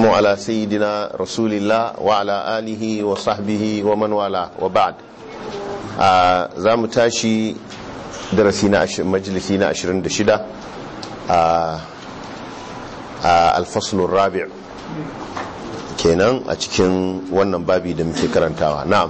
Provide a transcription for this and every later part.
والسلام على سيدنا رسول الله وعلى آله وصحبه ومن والاه وبعد za mu tashi darasi na majalisi na 26 a alfaslun rabi' kenan a cikin wannan babi da muke karantawa na'am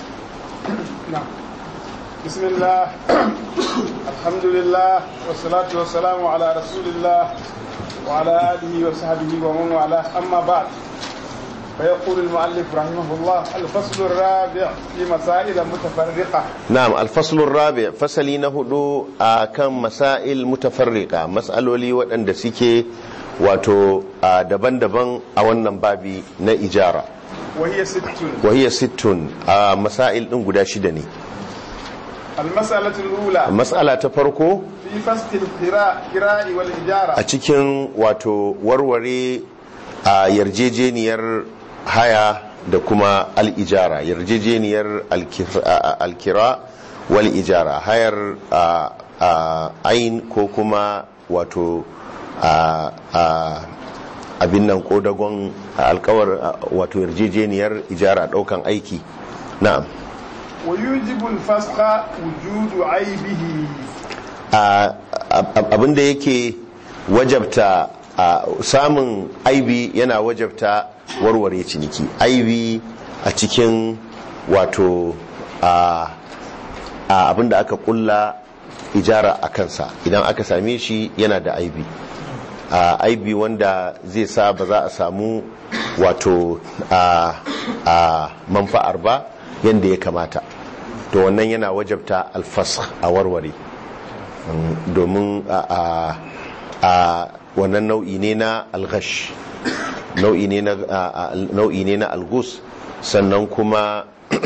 بسم الله الحمد لله والصلاة والسلام على رسول الله وعلى آله وصحبه ومن والاه أما بعد فيقول المؤلف رحمه الله الفصل الرابع في مسائل متفرقة نعم الفصل الرابع فصلي نهدو كم مسائل متفرقة مسألة لي وأن دسيكي wato daban-daban a wannan babi na ijara وهي ست wahiyar sittun a masail ɗin guda shida ne المسألة الأولى matsala ta farko في فصل الكراء والإجارة a cikin wato warware a yarjejeniyar haya da kuma al'ijara yarjejeniyar alkir- a- a- alkira wal ijara hayar a- a- ain ko kuma wato a- a- abin nan kodagon alkawar a- wato yarjejeniyar ijara daukan aiki na'am ويوجب الفسخ وجود عيبه a- a- abin da yake wajabta a samun aibi yana wajabta warware ciniki aibi a cikin wato a a abin da aka kulla ijara a kansa idan aka same shi yana da aibi a aibi wanda zai sa ba za a samu wato a a manfa'ar ba yadda ya kamata to wannan yana wajabta alfas a warware Mm, domin a a- a wannan nau'i ne na alghash nau'i ne na a- a- nau'i ne na algus sannan kuma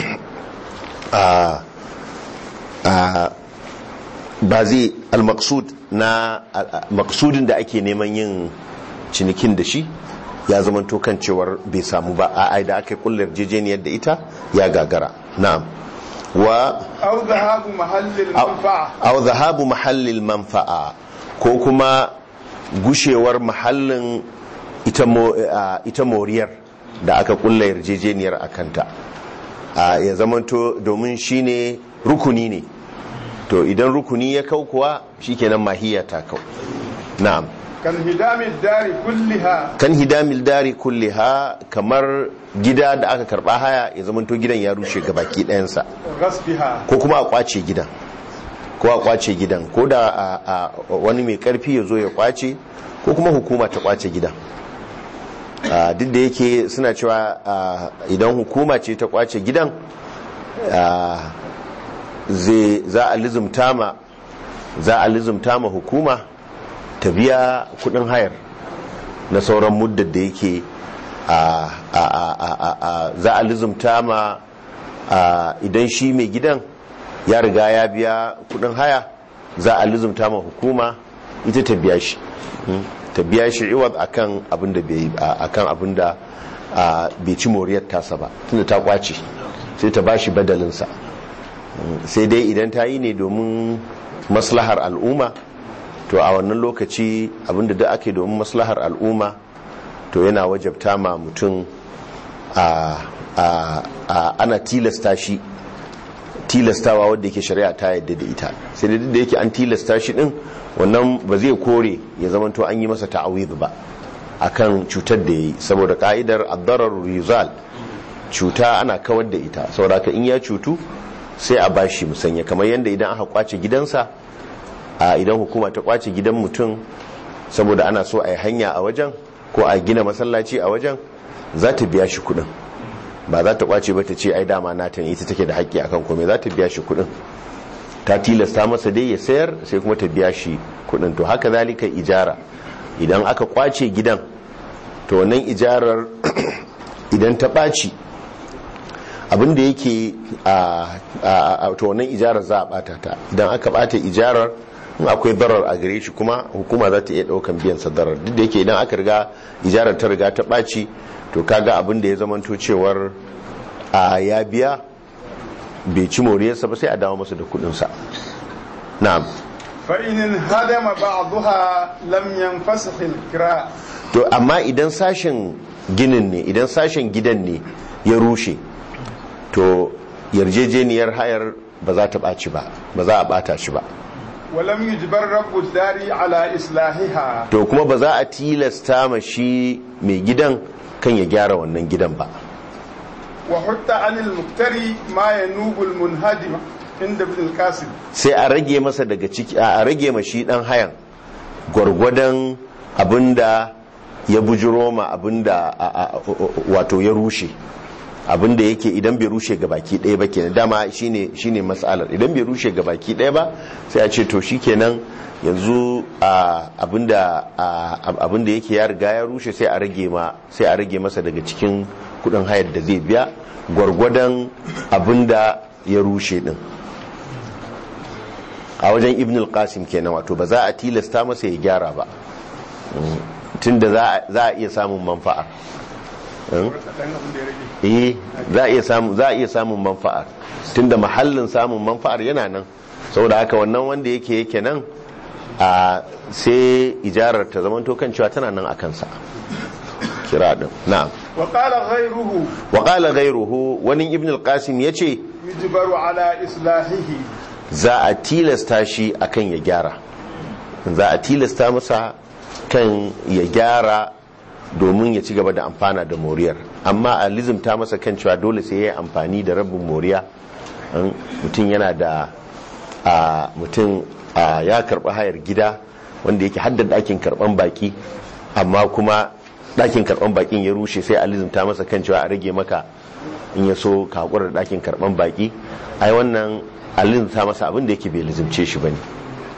a a ba zai almaksud na a- a- maksudin da ake neman yin cinikin da shi ya zama kan cewar bai samu ba a ai da aka kullar jejeniyar da ita ya gagara na'am wa أو ذهاب محل المنفعة aw zahabu mahallil manfa'a ko kuma gushewar mahallin ita mo- a, ita moriyar da aka kulla yarjejeniyar akanta a ya zamanto domin shine rukuni ne to idan rukuni ya kau kuwa shikenan mahiya ta kau na'am كانهدام الدار كلها kan hidamil dari kulliha kamar gida da aka karba haya ya zamanto gidan ya rushe gabaki ɗayansa غصبها ko kuma a kwace gidan ko a kwace gidan ko da a- a wani mai karfi ya zo ya kwace ko kuma hukuma ta kwace gidan a, duk da yake suna cewa a, idan hukuma ce ta kwace gidan a, zai- za a lizumta ma za a lizumta ma hukuma ta biya kudin hayar na sauran muddar da yake a a a a a a za a lizumta ma a idan shi mai gidan ya riga ya biya kudin haya za a lizumta ma hukuma ita ta biya shi Mm. ta biya shi iwad akan abin da bai a- akan abin da a, bai ci moriyar tasa ba tunda ta kwace sai ta bashi badalinsa Mm. sai dai idan ta yi ne domin maslahar al'umma to a wannan lokaci abinda da ake domin maslahar al'umma to yana wajabta ma mutum a a a ana tilasta shi tilastawa wadda yake shari'a ta yadda da ita sai da duk da yake an tilasta shi din wannan ba zai kore ya zama to an yi masa ta'awid ba akan cutar da yayi saboda ka'idar ad-darar rizal cuta ana kawar da ita saboda haka in ya cutu sai a bashi musanya kamar yadda idan aka kwace gidansa a idan hukuma ta kwace gidan mutum saboda ana so a yi hanya a wajen ko a gina masallaci a wajen za ta biya shi kudin ba za ta kwace ba ta ce ai dama nata ne ita take da haƙƙi akan kome za ta biya shi kudin ta tilasta masa dai ya sayar sai kuma ta biya shi kudin to haka zalika ijara idan aka kwace gidan to wannan ijarar idan ta ɓaci abinda yake a to wannan ijarar za a ɓata ta idan aka ɓata ijarar in akwai darar a gare shi kuma hukuma za ta iya ɗaukan biyan sa darar duk da yake idan aka riga ijarar ta riga ta ɓaci to kaga abin da ya zamanto cewar a ya biya bai ci moriyarsa ba sai a dawo masa da kudinsa na'am فإن انهدم بعضها لم ينفسخ الكراء to amma idan sashen ginin ne idan sashen gidan ne ya rushe to yarjejeniyar hayar ba za ta ɓaci ba ba za a ɓata shi ba ولم يجبر رب الدار على إصلاحها to kuma ba za a tilasta ma shi mai gidan kan ya gyara wannan gidan ba وحتى عن المقتري ما ينوب المنهدم عند ابن القاسم sai a rage masa daga ciki a rage ma shi dan hayan gwargwadon abinda ya bujiro ma abinda a- a- wato ya rushe abinda yake idan bai rushe ga baki ɗaya ba kenan dama shine shine mas'alar idan bai rushe ga baki ɗaya ba sai a ce to shikenan yanzu a abinda a- abinda yake ya riga ya rushe sai a rage ma sai a rage masa daga cikin kudin hayar da zai biya gwargwadon abinda ya rushe din a wajen ibn al-qasim kenan wato ba za a tilasta masa ya gyara ba Mm. tunda za a- za a iya samun manfa'a Mm. eh za a iya samun za a iya samun manfa'ar tunda mahallin samun manfa'ar yana nan saboda haka wannan wanda yake yake nan a sai ijarar ta zamanto kan cewa tana nan a kansa kira din na'am وقال غيره wa qala ghayruhu wani ibn al-qasim yace يجبر على إصلاحه za a tilasta shi akan ya gyara za a tilasta masa kan ya gyara domin ya ci gaba da amfana da moriyar amma a lizimta masa kan cewa dole sai ya yi amfani da rabin moriya an- mutum yana da a mutum a ya karɓi hayar gida wanda yake haddada ɗakin karɓan baki amma kuma ɗakin karɓan bakin ya rushe sai a lizimta masa kan cewa a rage maka in ya so ka haƙura da ɗakin karɓan baki ai wannan a lizimta masa abin da yake bai lizimce shi bane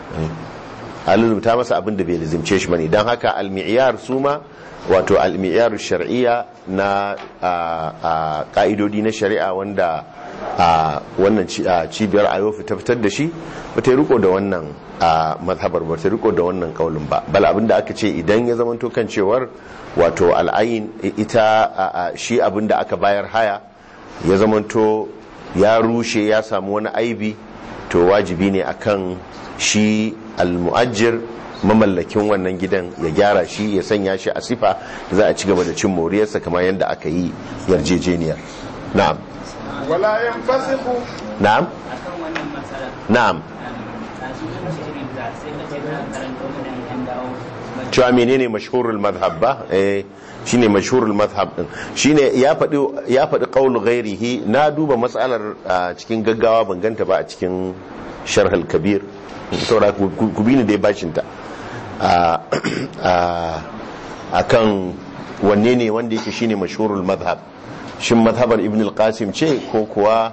a lizimta masa abin da bai lizimce shi bane don haka almiyar su ma wato almiyar shar'iyya na a- a ka'idodi na shari'a wanda a wannan ci- a cibiyar ayofi ta fitar da shi ba ta yi riko da wannan a mazhabar ba ta riko da wannan kaulin ba bal abin da aka ce idan ya zamanto kan cewar wato al'ayin ita a- a- shi abin da aka bayar haya ya zamanto ya rushe ya samu wani aibi to wajibi ne akan shi almu'ajjir mamallakin wannan gidan ya gyara shi ya sanya shi a sifa da za a ci gaba da cin moriyarsa kamar yadda aka yi yarjejeniyar na'am ولا ينفسخ na'am akan wannan matsalar na'am a cikin shirin da sai na ce na karanta mana yan dawo cewa menene mashhurul madhhab ba eh shine mashhurul madhhab din shine ya faɗi ya faɗi qaulu ghairihi na duba matsalar a cikin gaggawa ban ganta ba a cikin sharh al-kabir saboda ku ku bi ni dai bashin ta a a akan wanne ne wanda yake shine mashhurul madhhab shin madhabar ibn al-qasim ce ko kuwa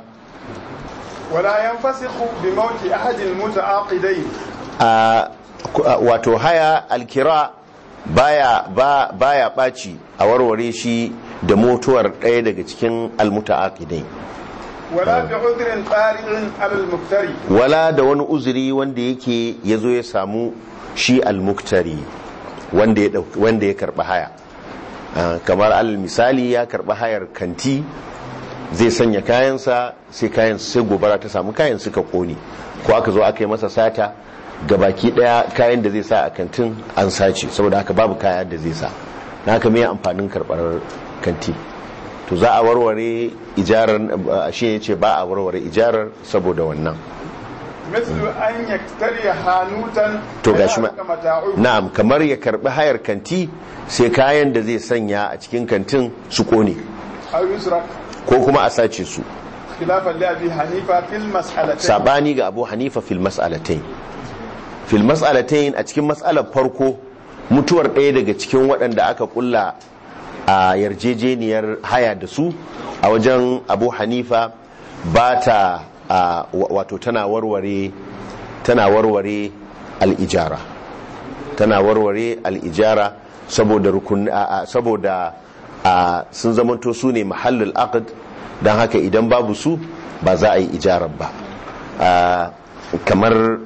ولا ينفسخ بموت أحد المتعاقدين a wato haya alkira baya ba baya baci a warware shi da mutuwar ɗaya daga cikin almutaaqidai ولا بعذر طارئ على المفتري wala da wani uzuri wanda yake yazo ya samu shi almuktari wanda ya ɗauki- wanda ya karba haya Ah, kamar alal misali ya karba hayar kanti zai sanya kayansa sai kayan sai gobara ta samu kayan suka kone ko aka zo aka yi masa sata gabaki daya kayan da zai sa a kantin an sace saboda haka babu kaya da zai sa na haka mai amfanin karbar kanti to za a warware ijarar ah, shi ne ce ba a warware ijarar saboda wannan مثل أن يكتري حانوتا to gashi ma فيهلك متاعه na'am kamar ya karbi hayar kanti sai kayan da zai sanya a cikin kantin su kone أو يسرق ko kuma a sace su خلافا لأبي حنيفة في المسألتين sabani ga abu hanifa fil mas'alatain fil mas'alatain a cikin mas'alar farko mutuwar ɗaya daga cikin waɗanda aka kulla a yarjejeniyar haya da su a wajen abu hanifa ba ta a, wa- wato tana warware tana warware al'ijara tana warware al'ijara saboda rukun a- a- saboda a, sun zamanto su ne mahallul aqd don haka idan babu su ba za a yi ijarar ba a, kamar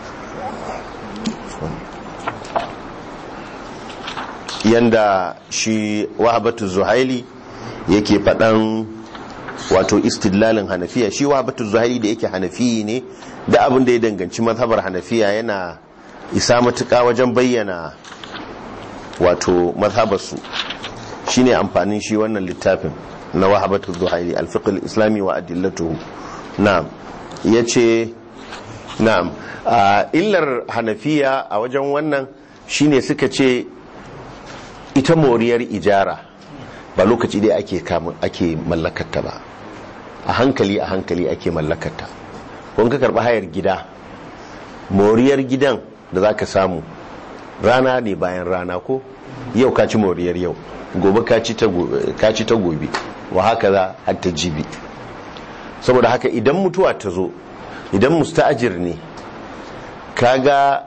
yanda shi wahabatu zuhaili yake faɗan wato istidlalin hanafiya shi wahabatu zuhaili da yake hanafiyi ne da abin da ya danganci mazhabar hanafiya yana isa matuƙa wajen bayyana wato mazhabarsu shine amfanin shi wannan littafin na wahabatu zuhairi alfiqh islami wa adillatuhu na'am yace na'am a illar hanafiya a wajen wannan shine suka ce ita moriyar ijara ba lokaci dai ake kamun ake mallakarta ba a hankali a hankali ake mallakarta kun ka karba hayar gida moriyar gidan da zaka samu rana ne bayan rana ko yau ka ci moriyar yau gobe ka ci ta gobe wa haka za har ta jibi saboda haka idan mutuwa ta zo idan musta'ajir ne kaga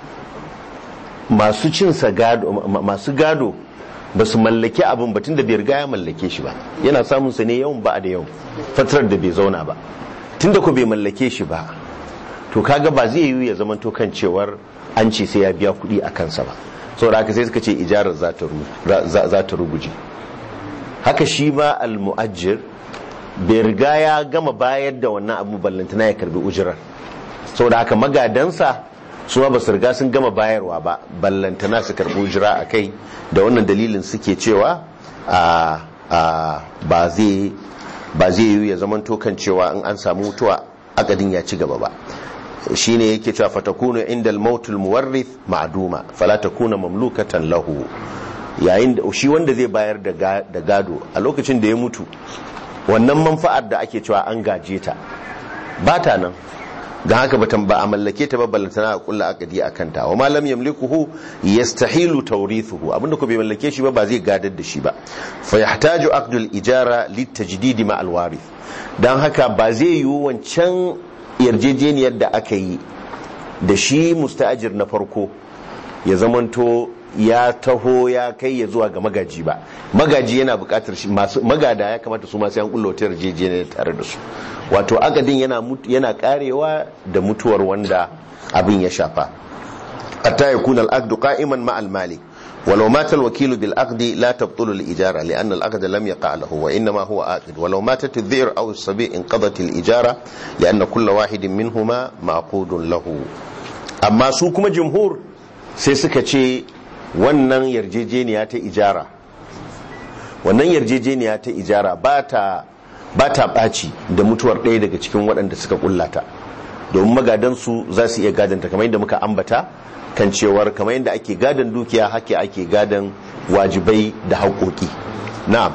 masu cinsa gado masu gado ba su mallake abin batun da bai riga ya mallake shi ba yana samun sa ne yawan ba da yau fatarar da bai zauna ba tunda ko bai mallake shi ba to kaga ba zai yiwu ya zama to kan cewar an ce sai ya biya kuɗi a kansa ba saboda haka sai suka ce ijarar za ta ruguje haka shi ma almu'ajjir bai riga ya gama bayar da wannan abu ballantana ya karbi ujirar saboda haka magadansa su ma ba su riga sun gama bayarwa ba ballantana su karbi ujira a kai da wannan dalilin suke cewa ba zai yi ya zama tokan cewa in an samu mutuwa akadin ya ci gaba ba shine yake cewa fatakunu inda al-mautul muwarrith ma'duma fala takuna mamlukatan lahu yayin da shi wanda zai bayar da gado a lokacin da ya mutu wannan manfa'ar da ake cewa an gaje ta ba ta nan don haka batan ba a mallake ta ba ballantana a kulla akadi a kanta wa malam yamlikuhu yastahilu tawrithuhu abinda ko bai mallake shi ba ba zai gadar da shi ba fa yahtaju aqdul ijara litajdidi ma alwarith dan haka ba zai yi wancan yarjejeniyar da aka yi da shi musta'ajir na farko ya zamanto ya taho ya kai ya zuwa ga magaji ba magaji yana bukatar shi masu magada ya kamata su masu yan kullo ta yarjejeniyar tare da su wato akadin yana yana karewa da mutuwar wanda abin ya shafa hatta yakuna al-aqd qa'iman ma al-malik ولو مات الوكيل بالعقد لا تبطل الإجارة لأن العقد لم يقع له وإنما هو عاقد ولو ماتت الذئر أو الصبي انقضت الإجارة لأن كل واحد منهما معقود له أما سوكما جمهور سيسكتشي wannan yarjejeniya ta ijara wannan yarjejeniya ta ijara ba ta ɓaci da mutuwar ɗaya daga cikin waɗanda suka ƙullata domin magadansu za su iya gadanta kamar yadda muka ambata kan cewar kamar yadda ake gadan dukiya hake ake gadan wajibai da haƙoƙi na'am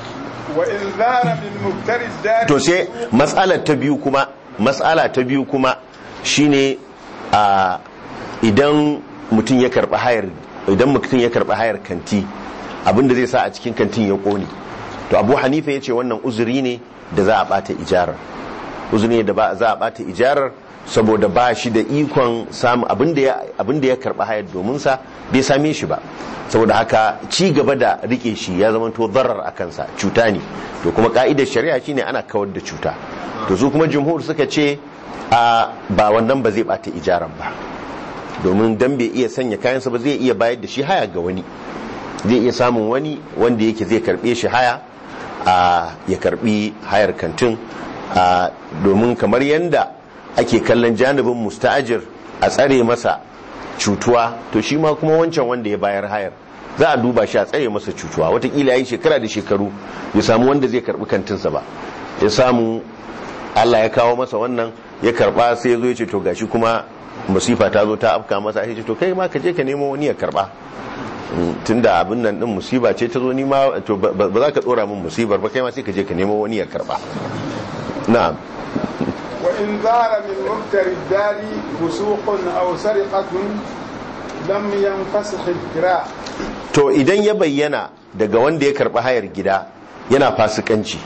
to sai matsalar ta biyu kuma matsala ta biyu kuma shine a idan mutum ya karɓi hayar idan mutum ya karɓi hayar kanti abinda zai sa a cikin kantin ya ƙone to abu hanifa ya ce wannan uzuri ne da za a ɓata ijarar uzuri ne da za a ɓata ijarar saboda ba shi da ikon samu abinda ya karɓi hayar domin sa bai same shi ba saboda haka ci gaba da rike shi ya zama to zarar a kansa cuta ne to kuma ka'idar shari'a shine ana kawar da cuta to su kuma jumhur suka ce a ba wannan ba zai ɓata ijarar ba domin dan bai iya sanya kayansa ba zai iya bayar da shi haya ga wani zai iya samun wani wanda yake zai karbe shi haya a ya karbi hayar kantin a domin kamar yanda ake kallon janibin musta'ajir a tsare masa cutuwa to shi ma kuma wancan wanda ya bayar hayar za a duba shi a tsare masa cutuwa watakila ya yi shekara da shekaru ya samu wanda zai karbi kantinsa ba ya samu Allah ya kawo masa wannan ya karba sai ya zo ya ce to gashi kuma musifa ta zo ta afka masa ya ce to kai ma ka je ka nemo wani ya karba tunda abin nan din musiba ce ta zo ni ma to ba za ka dora min musibar ba kai ma sai ka je ka nemo wani ya karba na'am wa in zara min muktari dari fusuqun aw sariqatun lam yanfasikh al-kira to idan ya bayyana daga wanda ya karba hayar gida yana fasikanci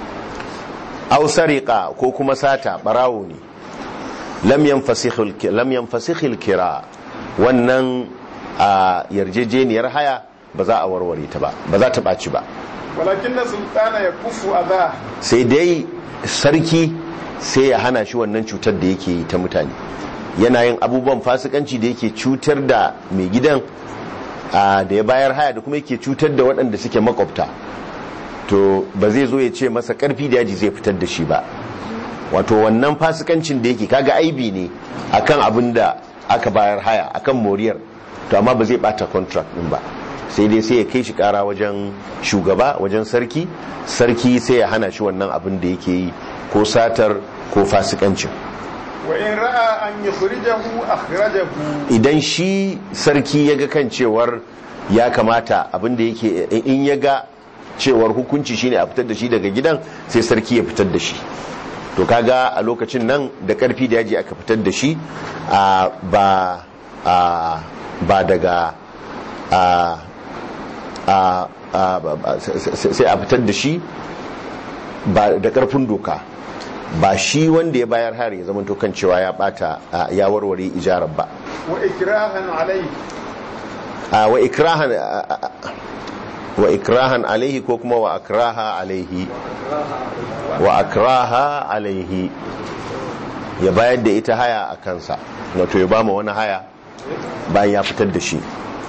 aw sariqa ko kuma sata barawo ne lam yanfasikhil kira wannan a yarjejeniyar haya ba za a warware ta ba ba za ta ɓaci ba walakin na sultana ya kufu a sai dai sarki sai ya hana shi wannan cutar da yake yi ta mutane yana yin abubuwan fasikanci da yake cutar da mai gidan da ya bayar haya da kuma yake cutar da waɗanda suke makwabta to ba zai zo ya ce masa ƙarfi da yaji zai fitar da shi ba wato wannan fasikancin da yake kaga aibi ne akan abin da aka bayar haya akan moriyar to amma ba zai bata contract din ba sai dai sai ya kai shi kara wajen shugaba wajen sarki sarki sai ya hana shi wannan abin da yake yi ko satar ko fasikancin وإن رأى أن يخرجه أخرجه idan shi sarki ya ga kan cewar ya kamata abin da yake in ya ga cewar hukunci shine a fitar da shi daga gidan sai sarki ya fitar da shi to kaga a lokacin nan da karfi da yaji aka fitar da shi a ba a ba daga a a a- ba- ba- sai a fitar da shi ba da karfin doka ba shi wanda ya bayar hari ya zama to kan cewa ya bata a, ya warware ijarar ba وإكراها عليه a wa ikrahan a- a- a- wa ikrahan alaihi ko kuma wa akraha alaihi wa akraha alaihi ya bayar da ita haya a kansa wato ya bama wani haya bayan ya fitar da shi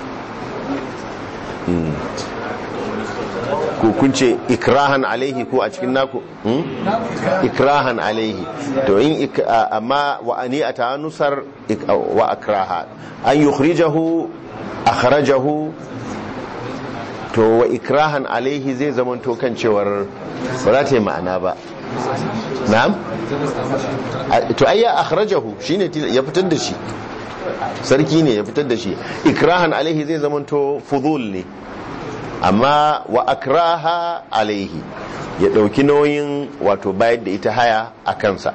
Mm. ko kun ce ikrahan alaihi ko a cikin naku Hmm? ikrahan alaihi to in ik- a- amma wa ani a ta nusar ik- wa akraha an yukhrijahu akhrajahu to wa ikrahan alaihi zai zamanto kan cewar ba za ta yi ma'ana ba na'am A- to ai ya akhrajahu shine til- ya fitar da shi sarki ne ya fitar da shi ikrahan alaihi zai zamanto fudul ne amma wa akraha alaihi ya dauki nauyin wato bayar da ita haya a kansa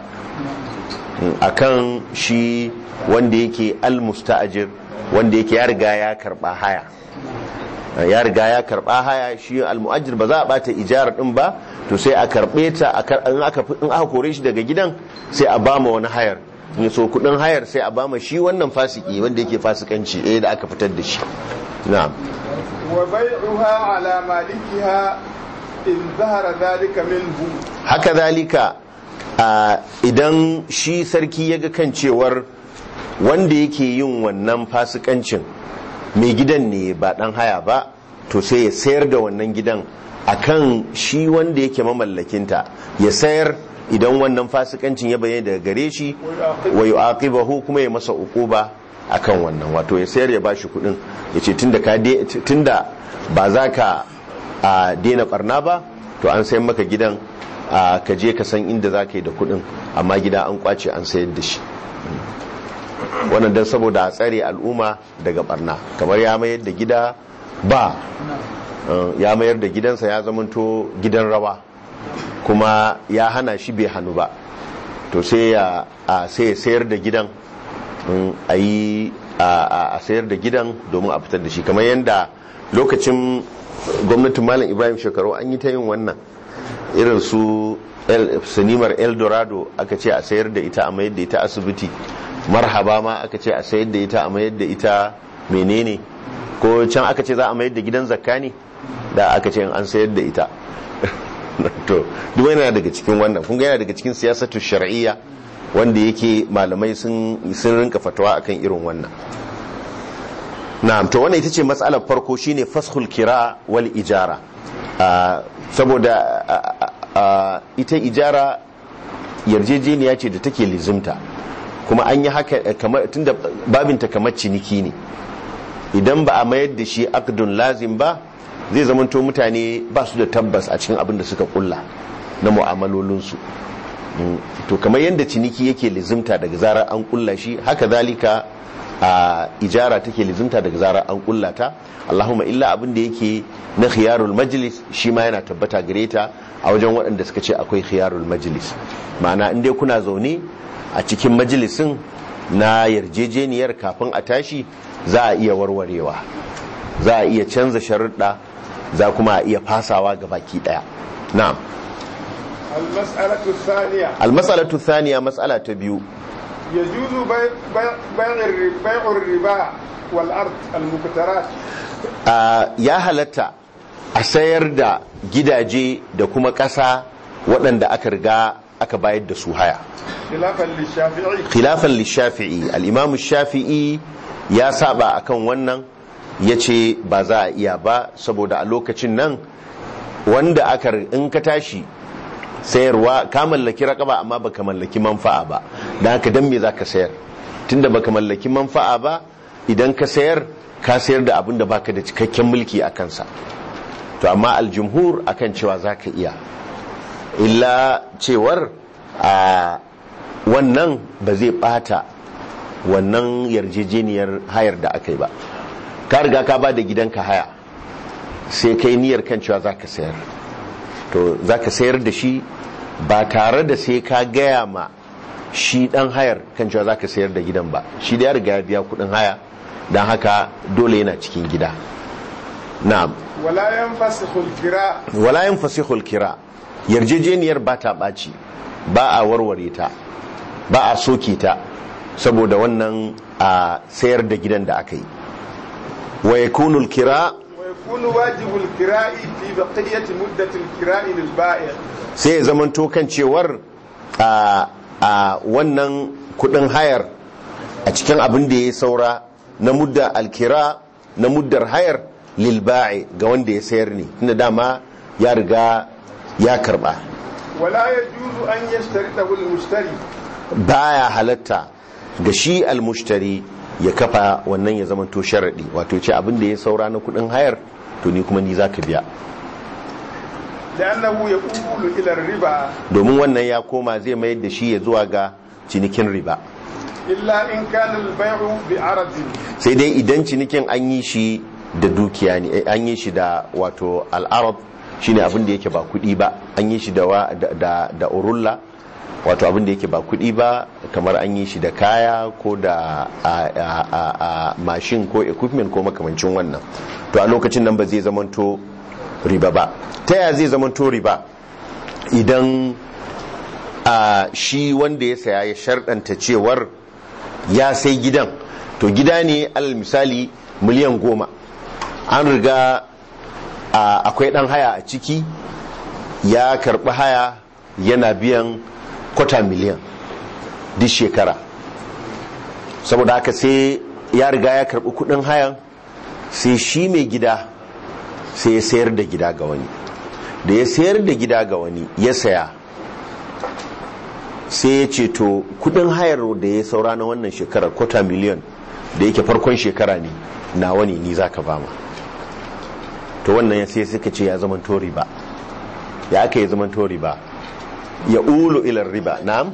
akan shi wanda yake almusta'ajir wanda yake ya riga ya karba haya ya riga ya karba haya shi almu'ajir ba za a bata ijarar din ba to sai a karbe ta a kar- in aka in aka kore shi daga gidan sai a bama wani hayar in so kudin hayar sai a bama shi wannan fasiki wanda yake fasikanci eh da aka fitar da shi na'am وبيعها على مالكها إن ظهر ذلك منه haka zalika a, idan shi sarki ya ga kan cewar wanda yake yin wannan fasikancin mai gidan ne ba dan haya ba to sai ya sayar da wannan gidan akan shi wanda yake mamallakinta ya sayar idan wannan fasikancin ya bayyana daga gare shi wa yu'aqibahu kuma ya masa uquba akan wannan wato ya sayar ya bashi kudin yace tunda ka de- tunda ba za ka a daina barna ba to an sayar maka gidan a ka je ka san inda za ka yi da kudin amma gida an kwace an sayar da shi wannan don saboda a tsare al'umma daga barna kamar ya mayar da gida ba uh, ya mayar da gidansa ya zamanto gidan rawa kuma ya hana shi bai hannu ba to sai ya a sai ya sayar da gidan mm, a yi a a- a sayar da gidan domin a fitar da shi kamar yadda lokacin gwamnatin malam ibrahim shekaru an yi ta yin wannan irin su El- sinimar eldorado aka ce a sayar da ita a mayar da ita asibiti marhaba ma aka ce a sayar da ita a mayar da ita menene ko can aka ce za a mayar da gidan zakka ne da aka ce an sayar da ita to duk yana daga cikin wannan kun ga yana daga cikin siyasatu shar'iyya wanda yake malamai sun sun rinka fatawa akan irin wannan na'am to wannan ita ce matsalar farko shine fashul kira wal ijara Ah, saboda ah, ah, ah, ita ijara yarjejeniya ce da take lizimta kuma an yi haka eh, kamar tunda babinta kamar ciniki ne idan ba a mayar da shi akdun lazim ba zai zamanto mutane ba su da tabbas a cikin abin da suka kulla na mu'amalolinsu Mm, to kamar yadda ciniki yake lizimta daga zarar an kulla shi haka zalika a ijara take lizimta daga zarar an kulla ta Allahumma illa abin da yake na khiyarul majlis shi ma yana tabbata gare ta a wajen waɗanda suka ce akwai khiyarul majlis ma'ana in dai kuna zaune a cikin majalisin na yarjejeniyar kafin a tashi za a iya warwarewa za a iya canza sharuɗa za kuma a iya fasawa ga baki ɗaya na'am المسألة الثانية almasalatu thaniya mas'ala ta biyu يجوز بيع بيع بيع الر- بيع الربا والأرض المكترات a ya halatta a sayar da gidaje da kuma ƙasa waɗanda aka riga aka bayar da su haya خلافا للشافعي khilafan lishafi'i al-imamu shafi'i ya saba akan wannan ya ce ba za a iya ba saboda a lokacin nan wanda aka in ka tashi sayarwa ka mallaki raƙaba amma baka mallaki manfa'a ba don haka dan me za ka sayar tunda baka mallaki manfa'a ba idan ka sayar ka sayar da abin da baka da cikakken mulki a kansa to amma aljumhur akan cewa za ka iya illa cewar a wannan ba zai bata wannan yarjejeniyar hayar da aka yi ba ka riga ka ba da gidanka haya sai kai niyyar kan cewa za ka sayar to za ka sayar da shi ba tare da sai ka gaya ma shi dan hayar kan cewa za ka sayar da gidan ba shi da ya riga ya biya kudin haya don haka dole yana cikin gida na'am wala yanfasikhul kira wala yanfasihul kira yarjejeniyar ba ta ɓaci ba a warware ta ba a soke ta saboda wannan a sayar da gidan da aka yi wa yakunul kira wa yakunu wajibul kira'i fi baqiyati muddatil kira'i lil ba'i' sai ya zamanto kan cewar a a wannan kudin hayar a cikin abin da ya saura na mudda alkira na muddar hayar lilba'i ga wanda ya sayar ne tunda dama ya riga ya karba wala yajuzu an yashtaritahu al mushtari baya halatta ga shi almushtari ya kafa wannan ya zamanto sharadi wato ce abin da ya saura na kudin hayar to ni kuma ni zaka biya لأنه يقول إلى الربا domin wannan ya koma zai mayar da shi ya zuwa ga cinikin riba إلا إن كان البيع بعرض sai dai idan cinikin an yi shi da dukiya ne eh, an yi shi da wato al'arab shine abin da yake ba kudi ba an yi shi da wa- da da, da urulla wato abin da yake ba kudi ba kamar an yi shi da kaya ko da a, a, a, a mashin ko equipment ko makamancin wannan to a lokacin nan ba zai zamanto riba ba ta yaya zai zamanto riba idan a shi wanda ya saya ya sharɗanta cewar ya sai gidan to gida ne alal misali miliyan goma an riga a- akwai ɗan haya a ciki ya karɓi haya yana biyan kwata miliyan duk shekara saboda haka sai ya riga ya karɓi kuɗin hayan sai shi mai gida sai ya sayar da gida ga wani da ya sayar da gida ga wani ya saya sai ya ce to kudin hayar da ya saura na wannan shekarar kwata miliyan da yake farkon shekara ne na wani ni za ka bama to wannan ya sai suka ce ya zama to riba ya aka yi zama to riba ya ulu ilar riba na'am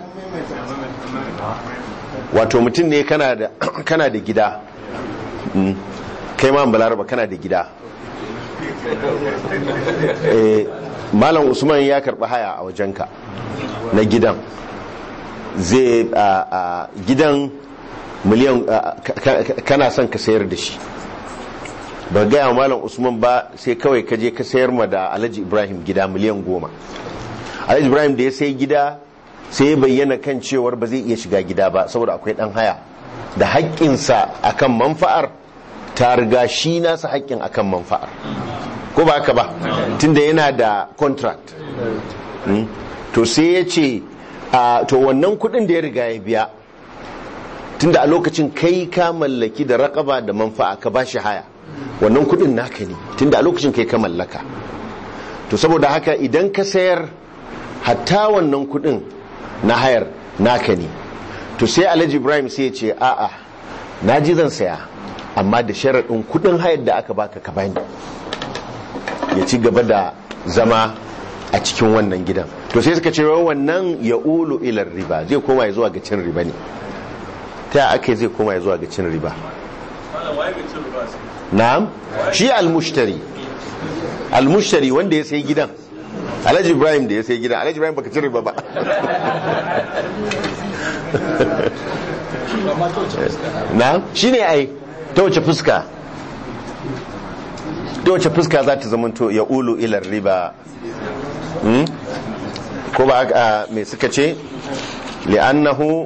wato mutum ne kana da kana da gida Mm. kai ma balaraba kana da gida Eh, malam usman ya karɓi haya a wajenka na gidan zai a a gidan miliyan a, ka- ka- kana son ka sayar da shi ba gaya wa malam usman ba sai kawai ka je ka sayar ma da alhaji ibrahim gida miliyan goma alhaji ibrahim da ya sai gida sai ya bayyana kan cewar ba zai iya shiga gida ba saboda akwai dan haya da haƙƙinsa akan manfa'ar ta riga shi nasa haƙƙin akan manfa'ar ko ba haka ba tunda yana da contract Mm. to sai ya ce a to wannan kudin da ya riga ya biya tunda a lokacin kai ka mallaki da raƙaba da manfa'a ka ba shi haya wannan kudin naka ne tunda a lokacin kai ka mallaka to saboda haka idan ka sayar hatta wannan kudin na hayar naka ne to sai alhaji ibrahim sai ya ce a'a na ji zan saya amma da sharaɗin kudin hayar da aka baka ka bani ya ci gaba da zama a cikin wannan gidan to sai suka ce wai wannan ya ulu ilar riba zai koma ya zuwa ga cin riba ne ta yaya aka yi zai koma ya zuwa ga cin riba na'am shi almushtari almushtari wanda ya sai gidan alhaji ibrahim da ya sai gidan alhaji ibrahim baka cin riba ba na'am shi ne ai ta wace fuska ta wace fuska za ta zamanto ya ulu ilar riba Hmm? ko ba a mai suka ce li'annahu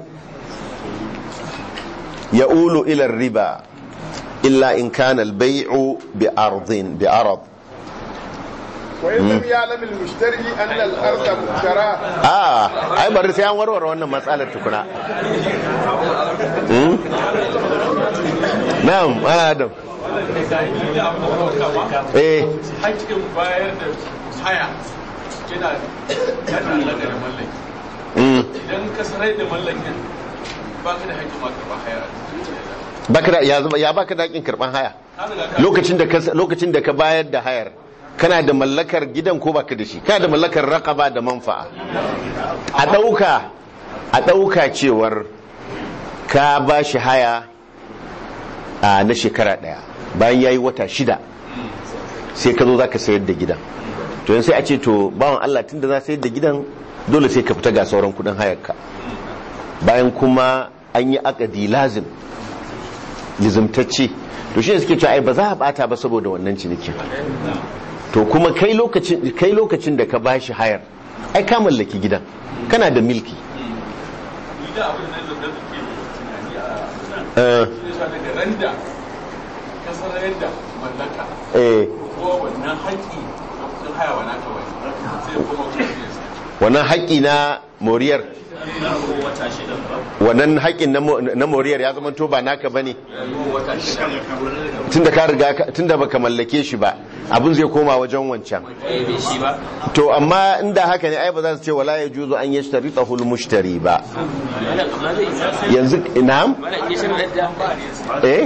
ya ulu ilar riba illa in kana al-bai'u bi ardin bi arad وإن لم يعلم المشتري أن الأرض مشتراه ah ai bari sai an warware wannan matsalar tukuna Hmm? na'am ana adam eh hakkin bayar da haya yana yana alaƙa da mallaki mm, idan ka sarai da mallakin ba ka da haƙƙin ma karɓar haya baka da ya zama ya baka da haƙin karban haya ka riga ka lokacin da ka lokacin da ka bayar da hayar kana da mallakar gidan ko baka da shi kana da mallakar raqaba da manfa'a a dauka a dauka cewar ka ba shi haya a na shekara daya bayan yayi wata shida sai ka zo zaka sayar da gidan to yanzu sai a ce to bawan Allah tunda za sayar da gidan dole sai ka fita ga sauran kudin hayarka bayan kuma an yi akadi lazim lizimtacce to shi ne suke cewa ai ba za a bata ba saboda wannan cinikin to kuma kai lokacin kai lokacin da ka bashi hayar ai ka mallaki gidan kana da milki ni da abin nan da da suke tunani a eh shi ne sa daga ran da ka sanar da mallaka eh ko wannan haƙƙi na kuɗin haya wa naka wani sai kuma kuma ne wannan haƙƙi na moriyar wannan haƙƙin na mo- na moriyar ya zama to ba naka bane wata shida tunda ka riga ka- tunda baka mallake shi ba abin zai koma wajen wancan eh bai shi ba to amma inda haka ne ai ba za su ce wala yajuzu an yashtaritahu al-mushtari ba mana amma zai isa yanzu na'am mana in shirin da eh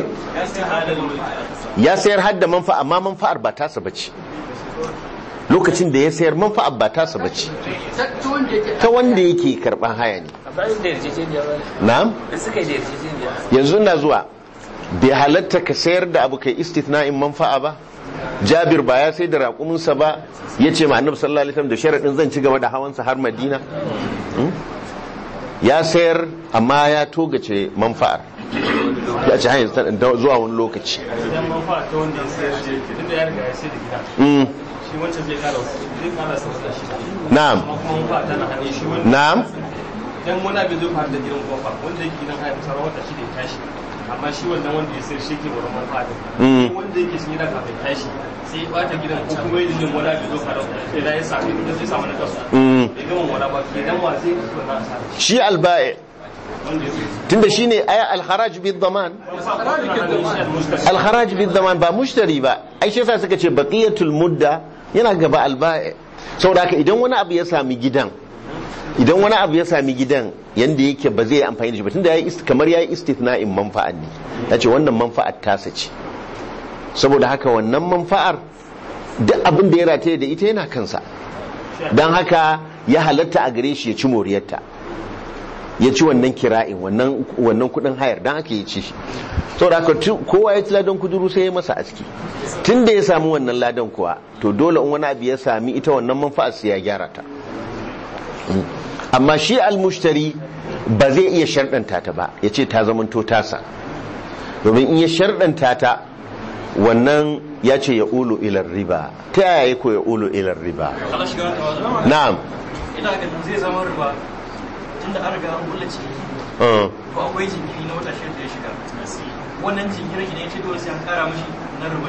ya sayar har da manfa amma manfa'ar ba tasa bace lokacin da ya sayar manfa'ar ba tasa bace ta wanda yake karban haya ne a bayan da yarjejeniya ba na'am da suka yi da yarjejeniya yanzu na zuwa bai halatta ka sayar da abu kai istithna'in manfa'a ba jabir ba ya sai da raƙuminsa ba ya ce ma annabi sallallahu alaihi wasallam da sharaɗin zan ci gaba da hawansa har madina Hmm? ya sayar amma ya togace manfa'ar ya ce hanyar ta- zuwa wani lokaci idan man fa ta wanda ya sayar da yake tunda ya riga ya sayar da gida Mm, shi wancan zai kara zai kara sa wata shida na'am amma kuma man fa tana hannun shi wanda na'am idan wani abin zai faru da gidan kuma fa wanda yake gidan haya kusa wata shida ya tashi amma shi wannan wanda ya sayar shi ke wurin man fa Mm. din wanda yake cikin gidan kafin tashi sai ya bata gidan ko kuma ya jin wani abin zai faru da ya sami da zai samu na kasu Mm. bai gama wani ba kenan wa zai kasu wannan asara shi alba'i wanda ya sayar tunda shine aya alharaj bid daman alharaj bid daman ba mushtari ba ai shi yasa suka ce baqiyatul mudda yana gaba alba'i saboda haka idan wani abu ya sami gidan idan wani abu ya sami gidan yanda yake ba zai yi amfani da shi ba tunda yayi ist- kamar yayi istithna'in manfa'an ne yace wannan manfa'ar tasa ce saboda haka wannan manfa'ar duk abin da ya rataye da ita yana kansa don haka ya halatta a gare shi ya ci moriyarta ya ci wannan kira'in wannan wannan kudin hayar don haka ya ci shi saboda haka tu- kowa ya ci ladan kuduru sai ya masa aski tun da ya samu wannan ladan kuwa to dole in wani abu ya sami ita wannan manfa'ar sai ya gyara ta Mm. amma shi almushtari ba zai iya sharɗanta ta ba ya ce ta zamanto tasa domin in ya sharɗanta ta wannan ya ce ya ulu ilar riba ta yaya ya ko ya ulu ilar riba Allah shiga wata na'am ina ganin zai zama riba tunda an riga an kulle ciki uh, ko akwai jinkiri na wata shida da ya shiga wannan jinkirin idan ya ce dole sai an kara mashi na rubuta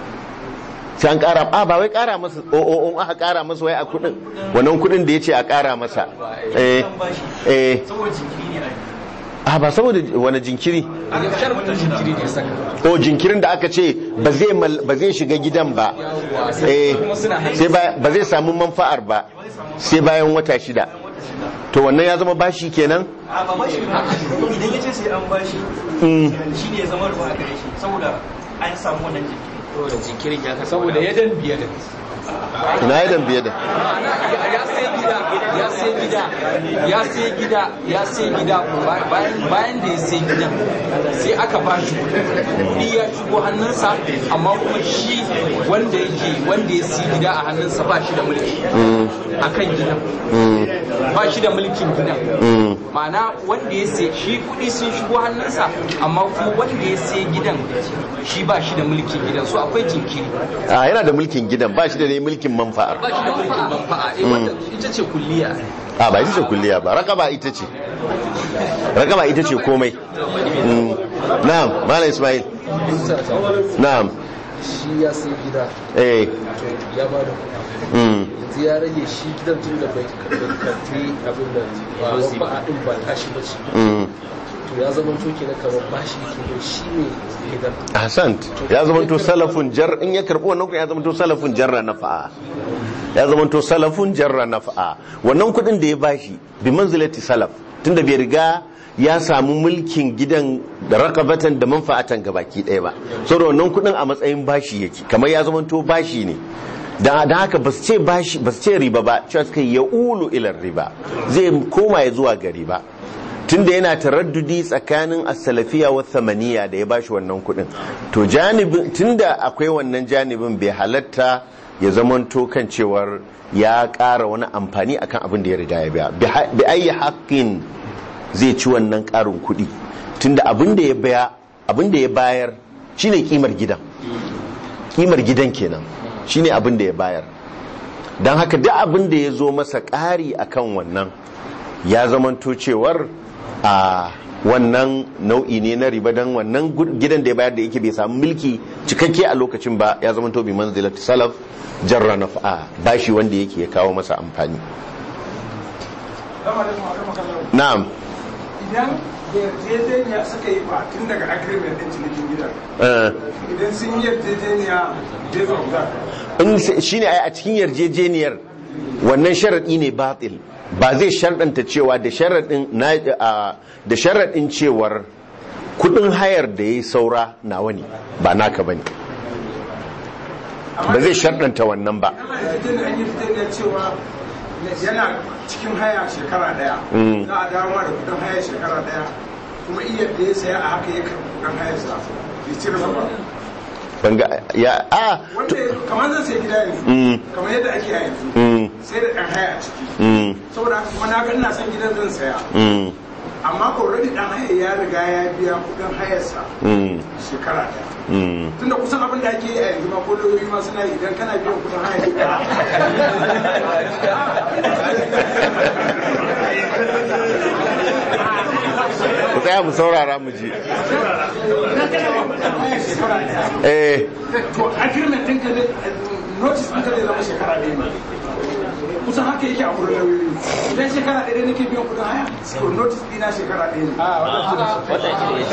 sai an kara a ba wai kara masa o o o aka kara masa wai a kudin wannan kudin da ya ce a kara masa eh eh saboda jinkiri ne a ba saboda wani jinkiri a wata jinkiri ne saka o jinkirin da aka ce ba zai mal- ba zai shiga gidan ba eh sai ba ba zai samu manfa'ar ba sai bayan wata shida to wannan ya zama bashi kenan a ba bashi ba idan ya ce sai an bashi Mm. shi ne ya zama ruwa a gare shi saboda an samu wannan jinkiri saboda jinkirin ya kasa saboda ya dan biya da ina ya dambiye da ya sai gida ya sai gida ya sai gida ya sai gida bayan bayan da ya sai gidan sai aka ba shi kuɗi ya shigo hannunsa amma kuma shi wanda yake wanda ya sai gida a hannunsa ba shi da mulki akan gidan ba shi da mulkin gidan ma'ana wanda ya sai shi kuɗi sun shigo hannunsa amma kuma wanda ya sai gidan shi ba shi da mulkin gidan so akwai jinkiri a yana da mulkin gidan ba shi da ne mulkin manfa'ar ba shi da mulkin manfa'a eh wanda ita ce kulliya a ba ita ce kulliya ba rakaba ita ce rakaba ita ce komai Mm. na'am malam ismail na'am shi ya sai gida eh to ya ba da kuɗi mm. yanzu ya rage shi gidan tun da bai karfi abin da ba ba a ɗin ba tashi ba ce Mm. to ya zama to kenan kamar bashi ke shi ne gidan ahsant ya zama to salafun jar in ya karbi wannan kuɗin ya zama to salafun jarra nafa'a ya zama to salafun jarra nafa'a wannan kuɗin da ya bashi bi manzilati salaf tunda bai riga ya samu mulkin gidan da rakabatan da manfa'atan gabaki ɗaya ba saboda wannan kudin a matsayin bashi yake kamar ya zamanto bashi ne da da haka ba su ce bashi ba su ce riba ba cewa suka ya ulu ilar riba zai koma ya zuwa ga riba tunda yana taraddudi tsakanin as-salafiya wa thamaniya da ya bashi wannan kudin to janibin tunda akwai wannan janibin bai halatta ya zamanto kan cewar ya ƙara wani amfani akan abin da ya riga ya biya bi ayi haqqin zai ci wannan ƙarin kuɗi tunda abin da ya baya abin da ya bayar shine kimar gidan kimar gidan kenan shine abin da ya bayar don haka duk abin da ya zo masa ƙari akan wannan ya zamanto cewar a wannan nau'i ne na riba don wannan gidan da ya bayar da yake bai samu mulki cikakke a lokacin ba ya zamanto bi manzilat salaf jarra nafa'a bashi wanda yake ya kawo masa amfani na'am idan da yarjejeniya suka yi ba tun daga agreement din cinikin gidan eh idan sun yi yarjejeniya based on that in shine ai a cikin yarjejeniyar wannan sharadi ne batil ba zai sharɗanta cewa da sharadin na a- da sharadin cewar kudin hayar da yayi saura nawa ne ba naka bane ba zai sharɗanta wannan ba ana yarjejeniya an yi yarjejeniya cewa yana cikin haya shekara daya Mm. za a dawo ma da kudin haya shekara daya kuma iya da ya saya a haka ya karɓi kudin hayarsa ya cire ba ban ga ya a wanda kamar zan sai gida yanzu Mm. kamar yadda ake a yanzu mm sai da ɗan haya a ciki mm saboda haka kuma na ga ina son gidan zan saya mm amma already ɗan haya ya riga ya biya kudin hayarsa mm shekara daya mm tunda kusan abin da ake yi a yanzu ma ko lauyoyi ma suna yi idan kana biyan kudin haya shekara ku tsaya mu saurara mu ji idan kana biyan kudin haya shekara daya eh to agreement ɗin ka ne notice ɗin ka ne zama shekara ɗaya ne kusan haka yake a wurin lauyoyi idan shekara ɗaya nake biyan kudin haya to notice ɗina shekara ɗaya ne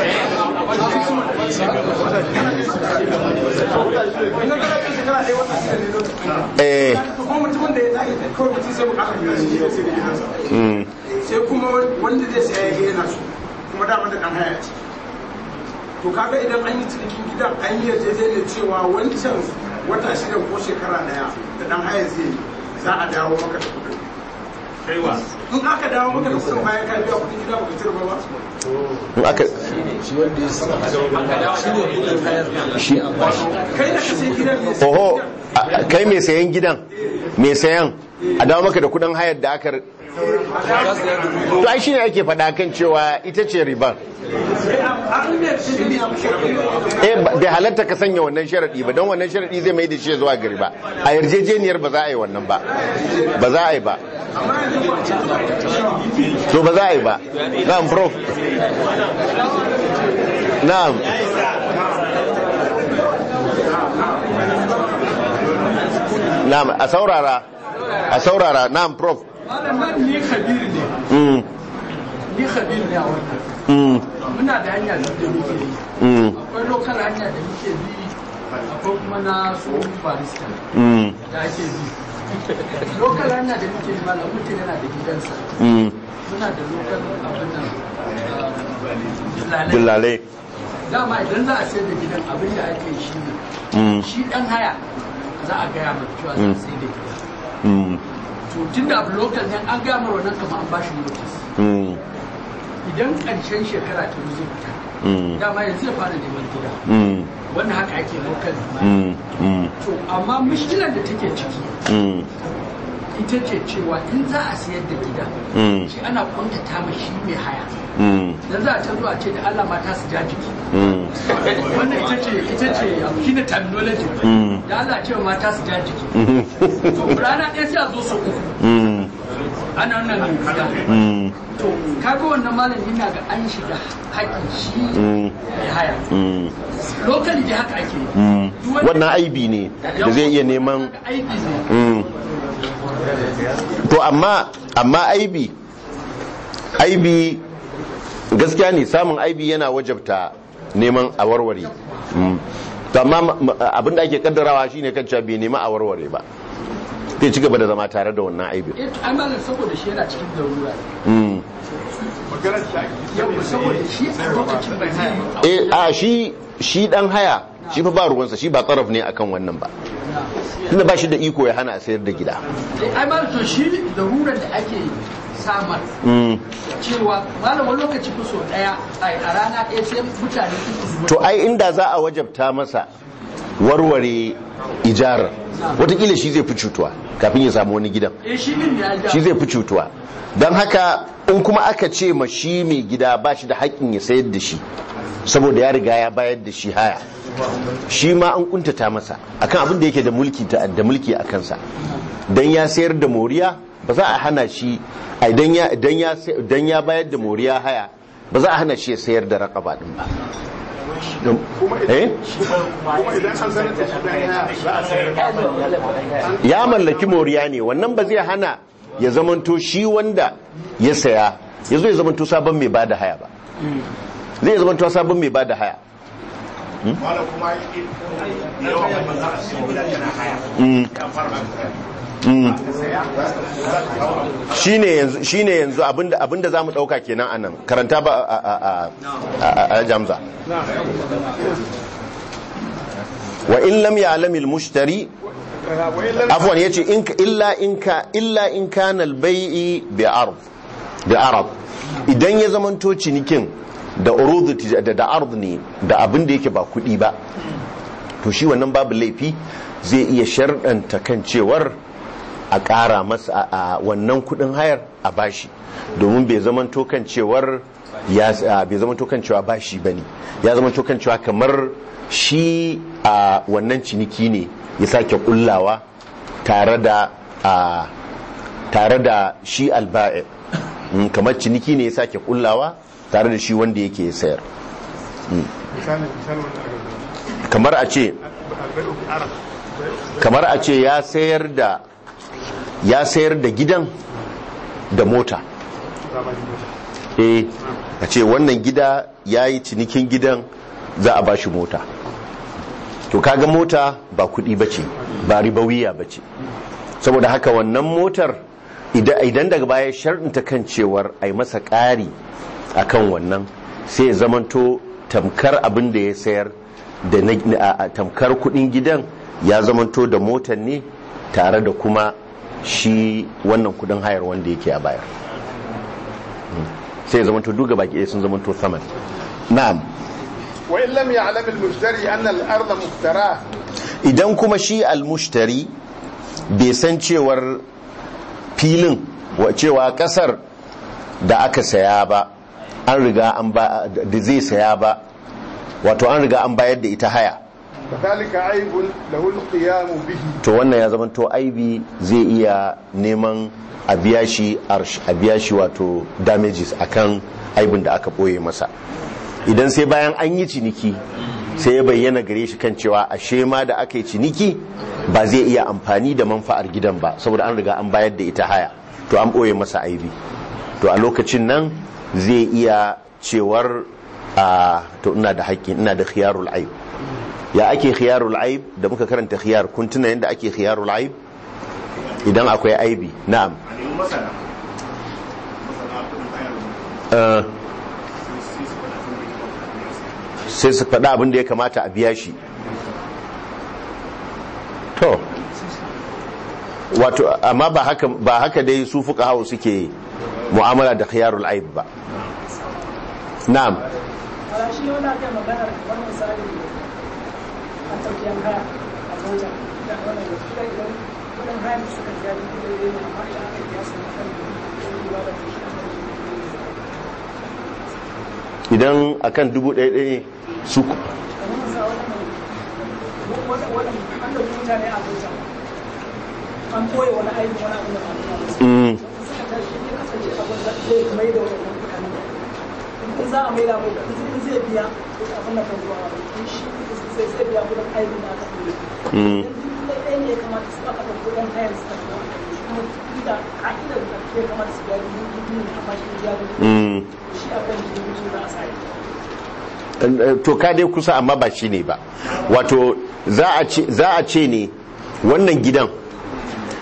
idan kana biyan shekara ɗaya wata shida ne notice ɗina eh to kuma mutumin da ya tashi kawai mutum sai bukatar gidan shi ne sai da gidansa mm sai kuma wanda zai saya ya yana so kuma dama da dan haya ce to kaga idan an yi cinikin gidan an yi yarjejeniyar cewa wancan wata shida ko shekara daya da dan haya zai yi za a dawo maka da kudin in aka dawo maka da kudin bayan ka biya kudin gida baka cire ba ba in aka shi wanda ya sa shi ne kudin hayar shi kai da ka sai gidan ne sai oho gidan a- kai mai sayan gidan mai sayan a dawo maka da kudin hayar da aka to ai shine ake faɗa kan cewa ita ce ribar an yi yarjejeniyar eh ba- bai halatta ka sanya wannan sharadi ba don wannan sharadi zai mai da shi zuwa gari ba a yarjejeniyar ba za a yi wannan ba ba za a yi ba to ba za a yi ba na'am prof na'am na'am a saurara a saurara na'am prof malam nan ni khabir ne mm ni khabir ne a wannan mm muna da hanya da da muke yi mm akwai lokal hanya da muke bi akwai kuma na su barista mm da ake bi lokal hanya da muke yi malam mutum yana da gidansa mm muna da lokal abin nan lalai dillalai dama idan za a sayar da gidan abin da ake yi shi ne mm shi dan haya za a gaya mata cewa za a sayar da gida mm to tun da abu lokal ne an gaya mara wannan kamar an bashi notice mm idan ƙarshen shekara ta zo zai fita mm dama yanzu ya fara neman gida mm wannan haka ake lokal mm mm to amma mushkilar da take ciki mm ita ce cewa in za a sayar da gida mm shi ana kuntata ma shi mai haya mm dan za a ta zuwa ce da Allah mata su ja jiki mm wannan ita ce ita ce abu shine terminology Mm. da Allah ce wa mata su ja jiki mm to rana ɗaya sai a zo su uku mm ana wannan gida mm to kaga wannan malami yana ga an shiga haƙin shi mm mai haya mm lokali dai haka ake yi mm wannan aibi ne da zai iya neman aiki ne mm to amma amma aibi aibi gaskiya ne samun aibi yana wajabta neman a warware Mm. to amma ma- ma- abinda ake kaddarawa shine kan cewa bai nema a warware ba zai ci gaba da zama tare da wannan aibin eh to ai malam saboda shi yana cikin larura Mm. yau saboda shi a lokacin da zai yi eh a shi shi dan haya shi fa ba ruwansa shi ba tsaraf ne akan wannan ba tunda ba shi da iko ya hana a sayar da gida Eh, ai malam to shi larurar da ake samar Mm. cewa malam wani lokaci ko so daya ai, a rana ɗaya sai mutane uku su to ai inda za a wajabta masa warware ijarar watakila shi zai fi cutuwa kafin ya samu wani gidan eh shi din ya ja shi zai fi cutuwa don haka in kuma aka ce ma shi mai gida ba shi da haƙƙin ya sayar da shi saboda ya riga ya bayar da shi haya shi ma an kuntata masa akan abin da yake da mulki ta- da mulki a kansa dan ya sayar da moriya ba za a hana shi ai dan ya dan ya sai- dan ya bayar da moriya haya ba za a hana shi ya sayar da raqaba din ba Don- eh kuma idan an sanar da shi dan haya za a sayar ya mallaki moriya ne wannan ba zai hana ya zamanto shi wanda ya saya ya zo ya zamanto sabon mai bada haya ba zai zamanto sabon mai bada haya wala kuma yawan wanda za a siya gida tana haya Mm. ya fara Mm. saya shine yanzu shine yanzu abinda abinda zamu dauka kenan anan karanta ba a a a a- a jamza wa in lam ya'lam al-mushtari wa illa afwan yace in ka- illa in ka illa in kana al-bai'i bi ard bi arab idan ya zamanto cinikin da urudu tij- da da ard ne da abin da yake ba kudi ba to shi wannan babu laifi zai iya sharɗanta kan cewar a ƙara masa a- a wannan kudin hayar a bashi domin bai zamanto kan cewar ya a, bai zamanto kan cewa bashi bane ya zamanto kan cewa kamar shi a wannan ciniki ne ya sake kullawa tare da a tare da shi alba'i Mm, kamar ciniki ne ya sake kullawa tare da shi wanda yake sayar misali misali wanda aka zama kamar a ce albai'u bi arab kamar a ce ya sayar da ya sayar da gidan da mota eh a ce wannan gida ya yi cinikin gidan za a bashi mota to kaga mota ba kudi bace ba ribawiya bace saboda haka wannan motar ida- idan daga baya sharɗinta kan cewar a yi masa ƙari a kan wannan sai ya zamanto tamkar abin da ya sayar da na- a- a- tamkar kudin gidan ya zamanto da motar ne tare da kuma shi wannan kudin hayar wanda yake a bayar Mm. sai ya zamanto duga baki ɗaya sun zamanto saman na'am wa in lam ya'lam al-mushtari anna al-ardha muftara idan kuma shi almushtari bai san cewar filin wa cewa kasar da aka saya ba an riga an ba da zai saya ba wato an riga an bayar da ita haya fadhalika aibun lahu al-qiyam bihi to wannan ya zama to aibi zai iya neman a biya shi arsh a biya shi wato damages akan aibin da aka boye masa idan sai bayan an yi ciniki sai ya bayyana gare shi kan cewa ashe ma da aka yi ciniki ba zai iya amfani da manfa'ar gidan ba saboda an riga an bayar da ita haya to an boye masa aibi to a lokacin nan zai iya cewar a to ina da haƙƙi ina da khiyarul aib ya ake khiyarul aib da muka karanta khiyar kun tuna yadda ake khiyarul aib idan akwai aibi na'am a nemi masana masana kudin hayar Eh, sai su faɗa sai su faɗa abin tun da ita da ya kamata a biya shi to wato amma ba haka ba haka dai su fuka hawo suke mu'amala da khiyarul aib ba na'am a shi wanda aka yi maganar wani misali a tafiyan haya a mota da wannan da suka idan kudin haya da suka biya duk da yi amma idan aka biya su na kan ruwa da shi idan akan dubu ɗaya ɗaya su ku- kamar masa wannan wani wani an da mutane a mota an koya wani aiki wani abu da ba a nuna Mm, suka tashi ya kasance abin da zai mai da wannan kudanen in za a mai da mai in zai biya abin da kan zuwa in shi sai zai biya kudin aiki da aka koya mm, ɗaya ne ya kamata su aka ɗauko ɗan kayan su tafi kuma inda ka'idar da ya kamata su biya dubu biyu ne amma shi ya biya mm. shi a kan dubu biyu za a sa to ka dai kusa amma ba shi ne ba wato za a ce za a ce ne wannan gidan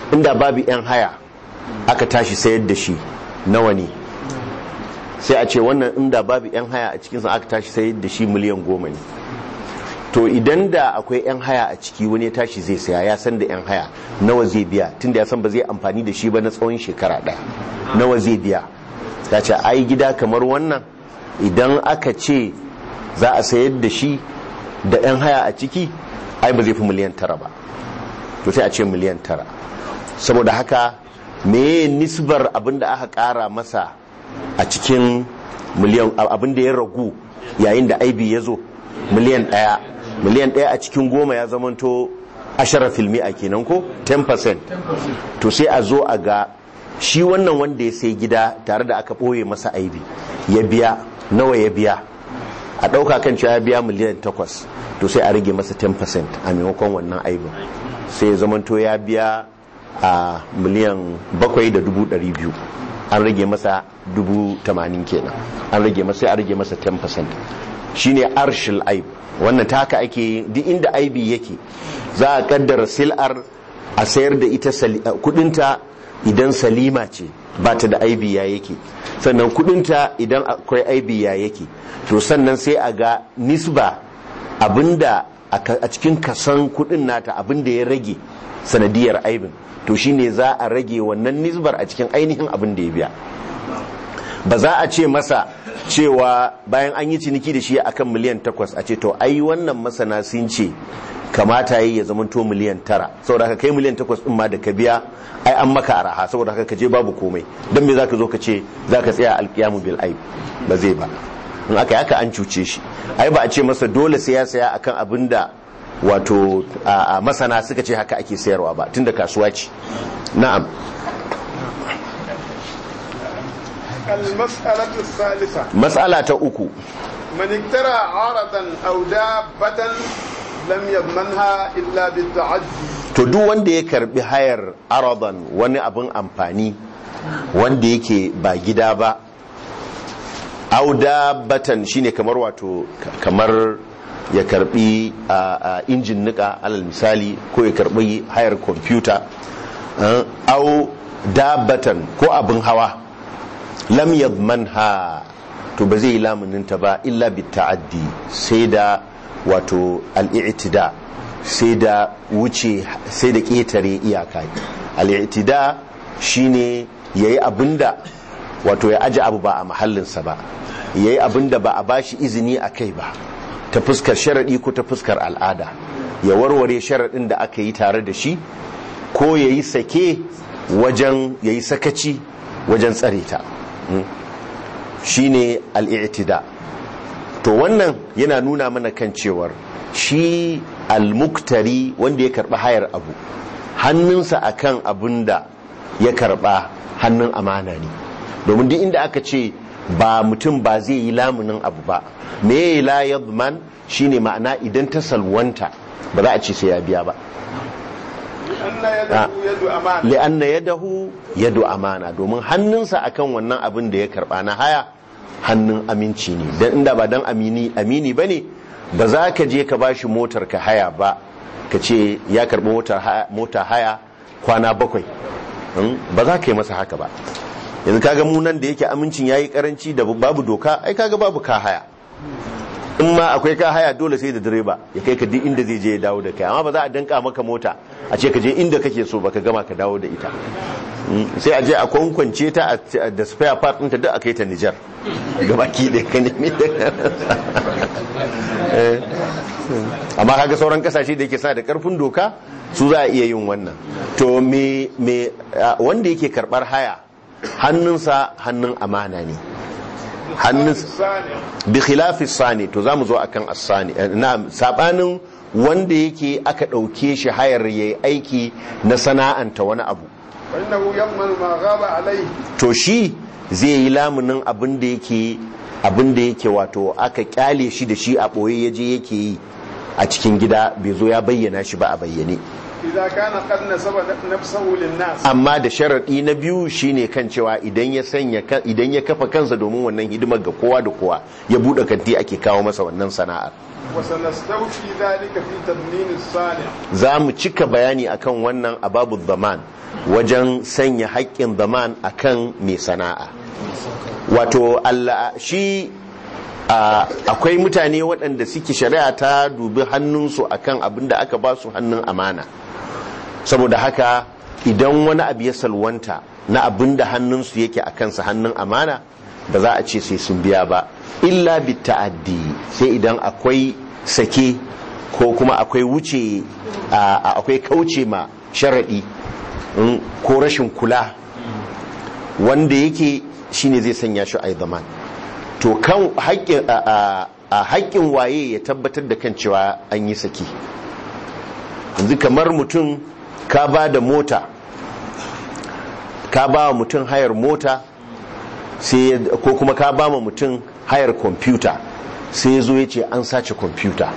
inda babu 'yan haya aka tashi sayar da shi nawa ne sai a ce wannan inda babu 'yan haya a cikinsa aka tashi sayar da shi miliyan goma ne to idan da akwai 'yan haya a ciki wani ya tashi zai saya ya san da 'yan haya nawa zai biya tunda ya san ba zai amfani da shi ba na tsawon shekara ɗaya nawa zai biya ta ce ai gida kamar wannan idan aka ce za a sayar da shi da 'yan haya a ciki ai ba zai fi miliyan tara ba to sai a ce miliyan tara saboda haka meye nisbar abin da aka kara masa a cikin miliyan abin da ya ragu yayin da aibi ya zo miliyan ɗaya miliyan ɗaya a cikin goma ya zamanto ashara filmi a kenan ko 10% to sai a zo a ga shi wannan wanda ya sai gida tare da aka ɓoye masa aibi ya biya nawa ya biya a ɗauka kan cewa ya biya miliyan takwas to sai a rage masa 10% a maimakon wannan aibin sai ya zamanto ya biya a miliyan bakwai da dubu ɗari biyu an rage masa dubu tamanin kenan an rage masa sai a rage masa 10% shine arshil aib wannan ta haka ake duk inda aibi yake za a kaddara sil'ar a sayar da ita kudinta idan salima ce ba ta da aibi ya yake sannan kudinta idan akwai aibi ya yake to sannan sai a ga nisba abinda a cikin kasan kudin nata abinda ya rage sanadiyar aibin to shine za a rage wannan nisbar a cikin ainihin abin da ya biya ba za a ce masa cewa bayan an yi ciniki da shi akan miliyan takwas a ce to ai wannan masana sun ce kamata yi ya zamanto miliyan tara saboda haka kai miliyan takwas din ma da ka biya ai an maka araha saboda haka ka je babu komai don me zaka zo ka ce zaka tsaya alkiyamu bil aib ba zai ba in aka yi haka an cuce shi ai ba a ce masa dole sai ya saya akan abin da wato a masana suka ce haka ake sayarwa ba tunda kasuwa ce na'am المسألة الثالثة mas'ala ta uku من اكترى عرضا أو دابة لم يضمنها إلا بالتعدي to duk wanda ya karbi hayar aradan wani abin amfani wanda yake ba gida ba auda batan shine kamar wato kamar ya karbi a injin nika alal misali ko ya karbi hayar kwamfuta au dabatan ko abin hawa lam yadmanha to ba zai yi lamuninta ba illa bi ta'addi sai da wato al'i'tida sai da wuce sai da ƙetare iyaka al'itida shine yayi abinda wato ya aje abu ba a mahallinsa ba yayi abinda ba a bashi izini a kai ba ta fuskar sharadi ko ta fuskar al'ada ya warware sharadin da aka yi tare da shi ko yayi sake wajen yayi sakaci wajen tsare ta shine al'itida to wannan yana nuna mana kan cewar shi almuktari wanda ya karba hayar abu hannunsa akan abin da ya karba hannun amana ne domin duk inda aka ce ba mutum ba zai yi lamunin abu ba me la yadman shine ma'ana idan ta salwanta ba za a ce sai ya biya ba li'anna yadahu yadu amana domin hannunsa akan wannan abin da ya karba na haya hannun aminci ne dan inda ba dan amini amini bane ba za ka je ka bashi motar ka haya ba ka ce ya karbi mota haya kwana bakwai ba za ka yi masa haka ba yanzu kaga mu nan da yake amincin yayi karanci da babu doka ai kaga babu ka haya in ma akwai ka haya dole sai da direba ya kai ka duk inda zai je ya dawo da kai amma ba za a danka maka mota a ce ka je inda kake so baka gama ka dawo da ita sai a je a kwankwance ta da spare part ɗinta duk a kai ta Nijar gabaki da ka nemi da amma kaga sauran kasashe da yake sa da karfin doka su za a iya yin wannan to me me wanda yake karbar haya hannunsa hannun amana ne hannun bi khilafi sani to zamu zo akan as-sani na sabanin wanda yake aka dauke shi hayar yayi aiki na sana'anta wani abu to shi zai yi lamunin abin da yake abin da yake wato aka kyale shi da shi a boye yaje yake yi a cikin gida bai zo ya bayyana shi ba a bayyane إذا كان قد نسب نفسه للناس amma da sharaɗi na biyu shine kan cewa idan ya sanya ka- idan ya kafa kansa domin wannan hidimar ga kowa da kowa ya buɗe kanti ake kawo masa wannan sana'ar وسنستوفي ذلك في تضمين الصانع za mu cika bayani akan wannan ababu zaman wajen sanya haƙƙin zaman akan mai sana'a wato Allah shi a, akwai mutane waɗanda suke shari'a ta dubi hannunsu akan abin da aka ba su hannun amana saboda haka idan wani abu ya salwanta na abin da hannunsu yake a kansa hannun amana ba za a ce sai sun biya ba illa bi ta'addi sai idan akwai sake ko kuma akwai wuce a- a- akwai kauce ma sharaɗi mm, ko rashin kula wanda yake shine zai sanya shi a zaman to kan haƙƙin a- a- a haƙƙin waye ya tabbatar da kan cewa an yi saki yanzu kamar mutum ka ba da mota ka ba wa mutum hayar mota sai ya- ko kuma ka ba ma mutum hayar kwamfuta sai ya zo ya ce an sace kwamfuta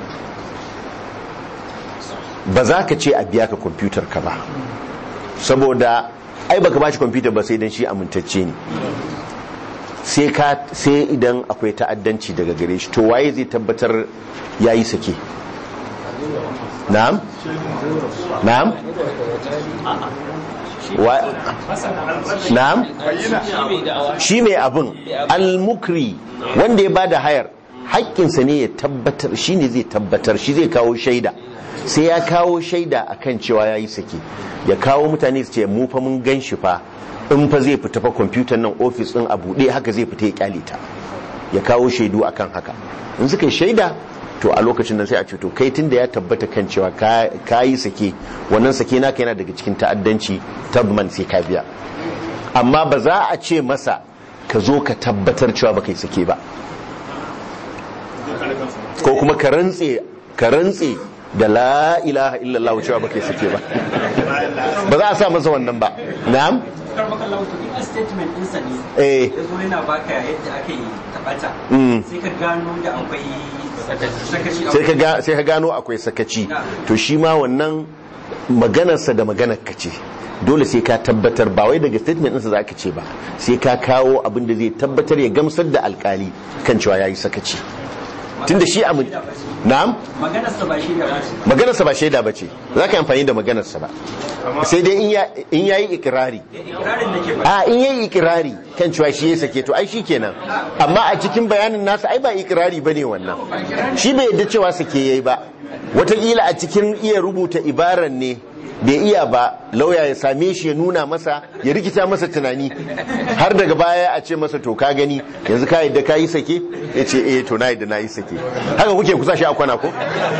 ba za ka ce a biya ka kwamfutar ka ba saboda ai baka ba shi kwamfutar ba sai dan shi amintacce ne sai ka sai idan akwai ta'addanci daga gare shi to waye zai tabbatar yayi sake na'am na'am wa na'am shi mai abin al-mukri wanda ya bada hayar haƙƙinsa ne ya tabbatar shi ne zai tabbatar shi zai kawo shaida sai ya kawo shaida akan cewa ya yi sake ya kawo mutane su ce mu fa mun gan shi fa in fa zai fita fa kwamfutar nan ofis ɗin a buɗe haka zai fita ya kyale ta ya kawo shaidu akan haka in suka yi shaida to a lokacin nan sai a ce to kai tunda ya tabbata kan cewa ka- ka yi sake wannan sake naka yana daga cikin ta'addanci tabman sai ka biya amma ba za a ce masa ka zo ka tabbatar cewa baka yi sake ba ko kuma ka rantse ka rantse da la ilaha illallah cewa baka yi sake ba ba za a sa masa wannan ba na'am karbakallahu to in a statement ɗinsa ne eh ya zo yana baka yadda aka yi taɓata Mm. sai ka gano da akwai sakaci a sai ka ga- sai ka gano akwai sakaci to shi ma wannan maganarsa da maganar ka ce dole sai ka tabbatar ba wai daga statement ɗinsa za ka ce ba sai ka kawo abin da zai tabbatar ya gamsar da alkali kan cewa ya yi sakaci tunda shi amin na'am maganarsa ba shi da ba shi maganarsa ba shaida ba ce za ka yi amfani da maganarsa ba sai dai in ya- in ya yi ikirari ikirarin da ke ba a in yayi ikirari kan cewa shi ya sake to ai shi kenan amma a cikin bayanin nasa ai ba ikirari bane wannan shi bai yadda cewa sake yayi ba wataƙila a cikin iya rubuta ibaran ne bai iya ba lauya ya same shi ya nuna masa ya rikita masa tunani har daga baya a ce masa to ka gani yanzu ka yadda ka yi sake ya ce eh to na yadda na yi sake haka kuke kusa shi a kwana ko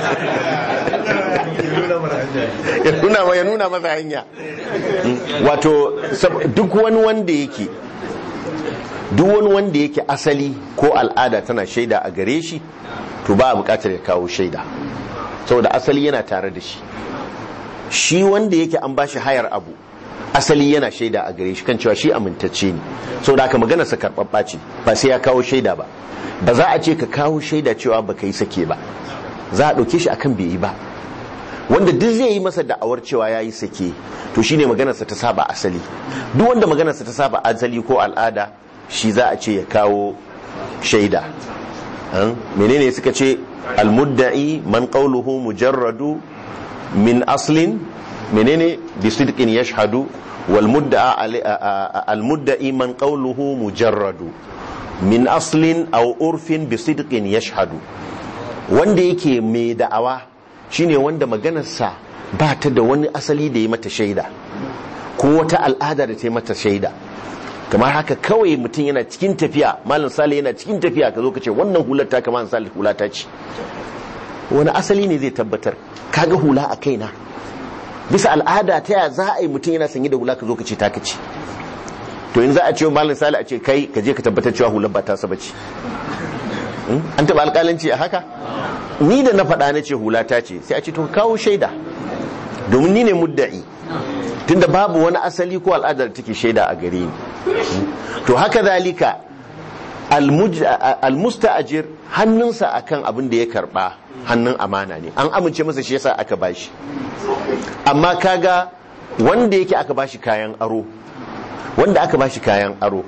ya nuna ma- ya nuna masa hanya wato sab- duk wani wanda yake duk wani wanda yake asali ko al'ada tana shaida a gare shi to ba a bukatar ya kawo shaida saboda asali yana tare da shi shi wanda yake an bashi hayar abu asali yana shaida a gare shi kan cewa shi amintacce ne saboda haka maganarsa karɓaɓɓa ce ba sai ya kawo shaida ba ba za a ce ka kawo shaida cewa ba ka yi sake ba za a ɗauke shi akan bai yi ba wanda duk zai yi masa da'awar cewa ya yi sake to shine maganarsa ta saba asali duk wanda maganarsa ta saba asali ko al'ada shi za a ce ya kawo shaida An? menene suka ce almudda'i man qawluhu mujarradu min aslin menene bi sidqin yashhadu wal mudda'a ali- a- a- a- almudda'i man qawluhu mujarradu min aslin aw urfin bi sidqin yashhadu wanda yake mai da'awa shine wanda maganarsa ba ta da wani asali da ya mata shaida ko wata al'ada da ta yi mata shaida kamar haka kawai mutum yana cikin tafiya malam sale yana cikin tafiya ka zo ka ce wannan hular ta kama sale hula ta ce wani asali ne zai tabbatar kaga hula a kaina bisa al'ada ta ya za a yi mutum yana sanye da hula ka zo ka ce ta ce to in za a ce wa malam sale a ce kai ka je ka tabbatar cewa hular ba ta saba ce Hmm? an taɓa alƙalanci a haka ni da na faɗa na ce hula ta ce sai a ce to ka kawo shaida domin ni ne mudda'i tunda babu wani asali ko al'adar da take shaida a gare ni to haka zalika almuj- a- almusta'ajir hannunsa akan abin da ya karba hannun amana ne an amince masa shi yasa aka bashi amma kaga wanda yake aka bashi kayan aro wanda aka bashi kayan aro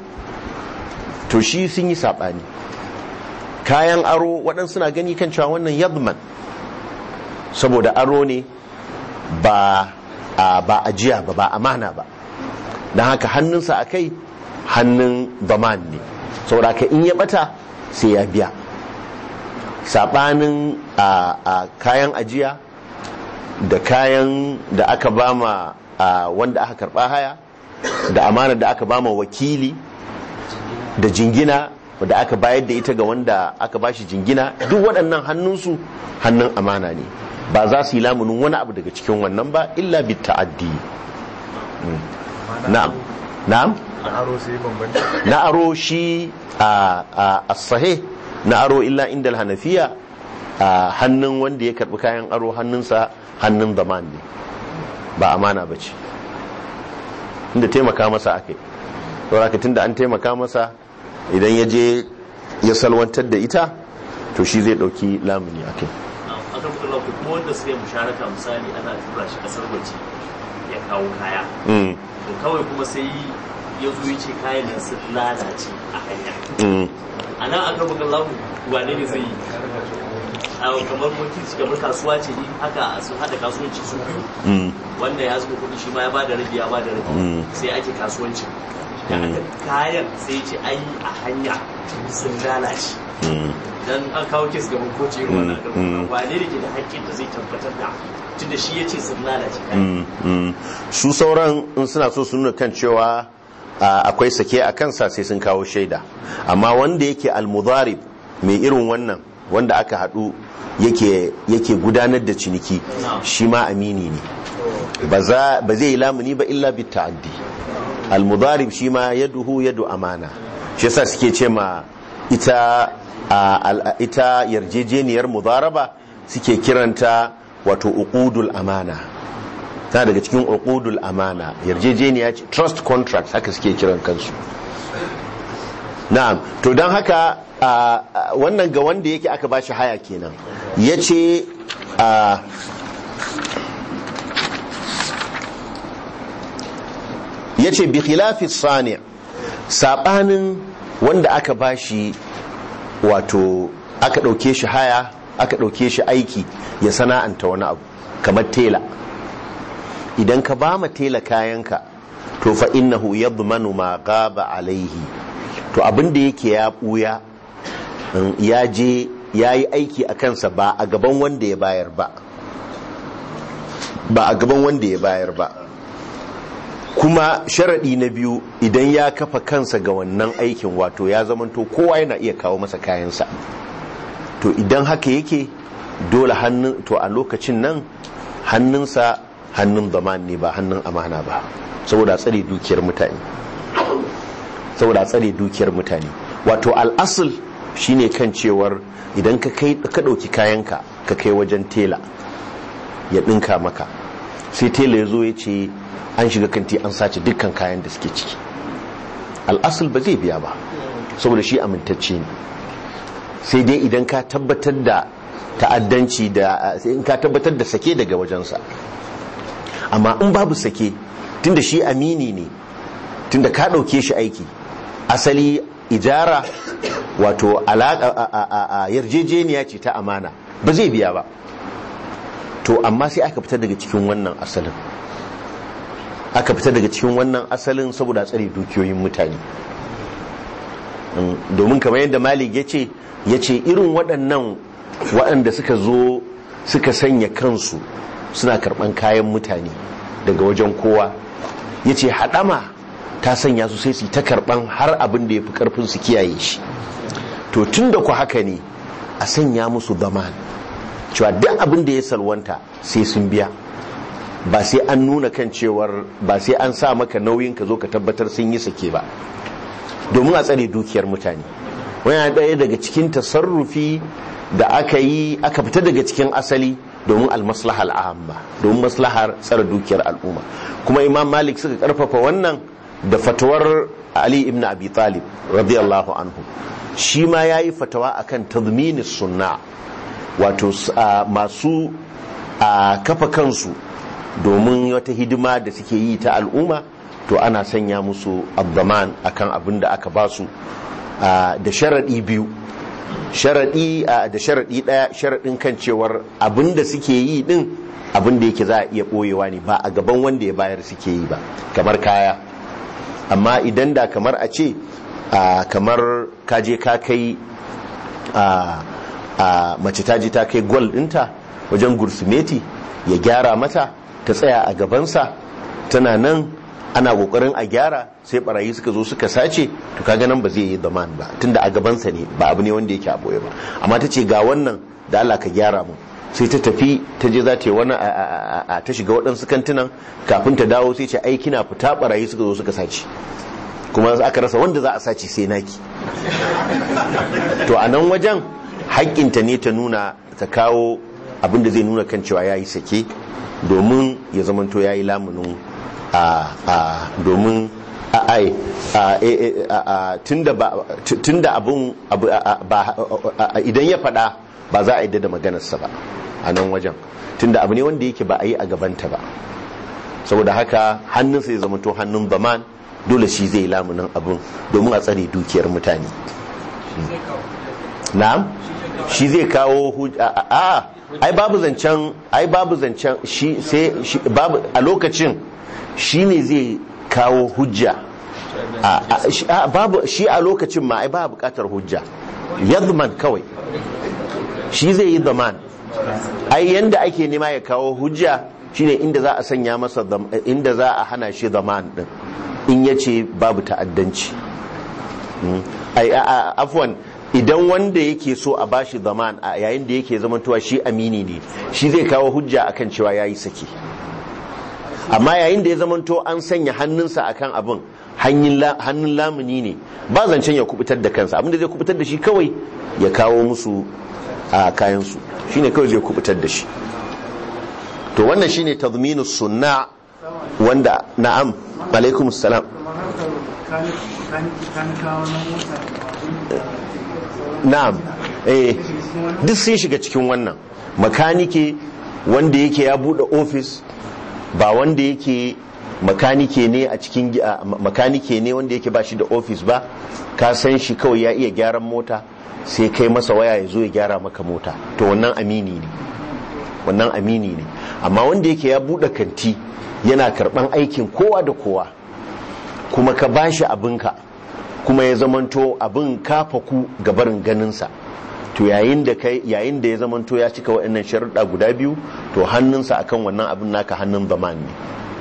to shi sun yi sabani kayan aro waɗansu na gani kan cewa wannan yadman saboda aro ne ba a ba ajiya ba ba amana ba don haka hannunsa a kai hannun baman ne saboda haka in ya bata sai ya biya saɓanin a a kayan ajiya da kayan da aka bama a wanda aka karɓa haya da amana da aka bama wakili da jingina da aka bayar da ita ga wanda aka bashi jingina duk waɗannan hannunsu hannun amana ne ba za su yi lamunin wani abu daga cikin wannan ba illa bi ta'addi Mm. na'am na'am na aro sai bambanta na aro shi a a as-sahih na aro illa inda hanafiya a hannun wanda ya karbi kayan aro hannunsa hannun zaman ne ba amana ba ce inda taimaka masa akai saboda tunda an taimaka masa idan ya je ya salwantar da ita to shi zai dauki lamuni akai a kan kula kuma wanda suka yi musharaka misali ana tura shi kasar waje ya kawo kaya Mm, to kawai kuma sai ya zo ya ce kayan nan sun lalace a hanya mm. a nan aka buga lamu wane ne zai yi a kamar mulki kamar kasuwa ce ne haka sun haɗa kasuwanci su biyu Mm. wanda ya zuba kuɗi shi ma ya bada rabi ya bada rabi Mm. sai ake kasuwanci da aka kayan sai ya ce ai a hanya sun lalace Mm. dan an kawo kes gaban koci irin wannan Mm, mm. wane ne ke da haƙƙin da zai tabbatar da tunda shi ya ce sun lalace kayan Mm, mm. su sauran in suna so su nuna kan cewa a, akwai sake a kansa sai sun kawo shaida amma wanda yake almudarib mai irin wannan wanda aka haɗu yake yake gudanar da ciniki shi ma amini ne ba za- ba zai yi lamuni ba illa bi ta'addi almudarib shi ma yaduhu yadu amana shi yasa suke ce ma ita a, al- ita yarjejeniyar mudaraba suke kiranta wato uqudul amana ta daga cikin uqudul amana yarjejeniya ce trust contract haka suke kiran kansu na'am to don haka a, a, wannan ga wanda yake aka bashi haya kenan yace a yace bi khilafi sani sabanin wanda aka bashi wato aka dauke shi haya aka dauke shi aiki ya sana'anta wani abu kamar tela idan ka ba ma tela kayanka to fa innahu yadmanu ma gaba alaihi to abin da yake ya buya in ya je ya yi aiki a kansa ba a gaban wanda ya bayar ba ba a gaban wanda ya bayar ba kuma sharaɗi na biyu idan ya kafa kansa ga wannan aikin wato ya zamanto kowa yana iya kawo masa kayansa to idan haka yake dole hannun to a lokacin nan hannunsa hannun zaman ne ba hannun amana ba saboda tsare dukiyar mutane saboda tsare dukiyar mutane wato al'asul shine kan cewar idan ka kai ka dauki kayanka ka kai wajen tela ya dinka maka sai tela ya zo ya ce an shiga kanti an sace dukkan kayan da suke ciki al'asul ba zai biya ba saboda shi amintacce ne sai dai idan ka tabbatar da ta'addanci da sai in ka tabbatar da sake daga wajensa amma in babu sake tunda shi amini ne tunda ka ɗauke shi aiki asali ijara wato alaƙa a yarjejeniya ce ta amana ba zai biya ba to amma sai aka fita daga cikin wannan asalin aka fita daga cikin wannan asalin saboda tsare dukiyoyin mutane domin kamar yadda malik ya ce ya ce irin waɗannan waɗanda suka zo suka sanya kansu suna karɓan kayan mutane daga wajen kowa ya ce haɗama ta sanya su sai su ta karɓan har abin da ya fi ƙarfin su kiyaye shi to tun da ku haka ne a sanya musu zaman cewa duk abin da ya salwanta sai sun biya ba sai an nuna kan cewar ba sai an sa maka nauyin ka zo ka tabbatar sun yi sake ba domin a tsare dukiyar mutane wani ɗaya daga cikin tasarrufi da aka yi aka fita daga cikin asali domin almaslahar al'amma domin maslahar tsare dukiyar al'umma kuma imam malik suka karfafa wannan da fatawar ali ibn abi talib radiyallahu anhu shi ma ya yi fatawa akan tazmini sunna wato masu kafa kansu domin wata hidima da suke yi ta al'umma to ana sanya musu abdaman akan abin da aka ba su da sharaɗi biyu sharaɗi da sharaɗi ɗaya sharaɗin kan cewar abin da suke yi ɗin abin da yake za a iya ɓoyewa ne ba a gaban wanda ya bayar suke yi ba kamar kaya amma idan da kamar a ce kamar kaje ka kai mace ta je ta kai gwal ɗinta wajen gursumeti ya gyara mata ta tsaya a gabansa tana nan ana kokarin a gyara sai barayi suka zo suka sace to kaga nan ba zai yi zaman ba tunda a gabansa ne ba abu ne wanda yake a boye ba amma ta ce ga wannan da Allah ka gyara mu sai ta tafi ta je za ta yi wani a ta shiga waɗansu kantinan kafin ta dawo sai ce ai kina fita barayi suka zo suka sace kuma aka rasa wanda za a sace sai naki to a nan wajen haƙƙinta ne ta nuna ta kawo abin da zai nuna kan cewa ya yi sake domin ya zamanto ya yi lamunin a domin ai tunda abun idan ya fada ba za a yi da maganarsa ba a nan wajen tunda abu ne wanda yake ba a yi a gabanta ba saboda haka hannunsa ya zamanto hannun baman dole shi zai lamunin abun domin a tsare dukiyar mutane na'am shi zai kawo a ai babu zancen ai babu zancen shi sai babu a lokacin shi ne zai kawo hujja babu shi a lokacin ma ai ba bukatar hujja yadman kawai shi zai yi zaman ai yanda ake nema ya kawo hujja shine inda za a sanya masa inda za a hana shi zaman din in yace babu ta'addanci ai afwan idan wanda yake so a bashi zaman a yayin da yake zamantowa shi amini ne shi zai kawo hujja akan cewa yayi saki amma yayin da ya zamanto an sanya hannunsa akan abin hannun lamuni ne ba zancen ya kubutar da kansa abinda zai kubutar da shi kawai ya kawo musu a kayansu shine kawai zai kubutar da shi to wannan shine tazminu sunna wanda na'am alaikum salam na'am eh duk sun shiga cikin wannan makanike wanda yake ya bude ofis ba wanda yake makanike ne a cikin makanike ne wanda yake ba shi da ofis ba ka san shi kawai ya iya gyaran mota sai kai masa waya ya zo ya gyara maka mota to wannan amini ne wannan amini ne amma wanda yake ya bude kanti yana karban aikin kowa da kowa kuma ka bashi abinka kuma ya zamanto abin kafa ku gabarin ganinsa to yayin da kai yayin da ya zamanto ya cika waɗannan sharuɗa guda biyu to hannunsa akan wannan abin naka hannun zaman ne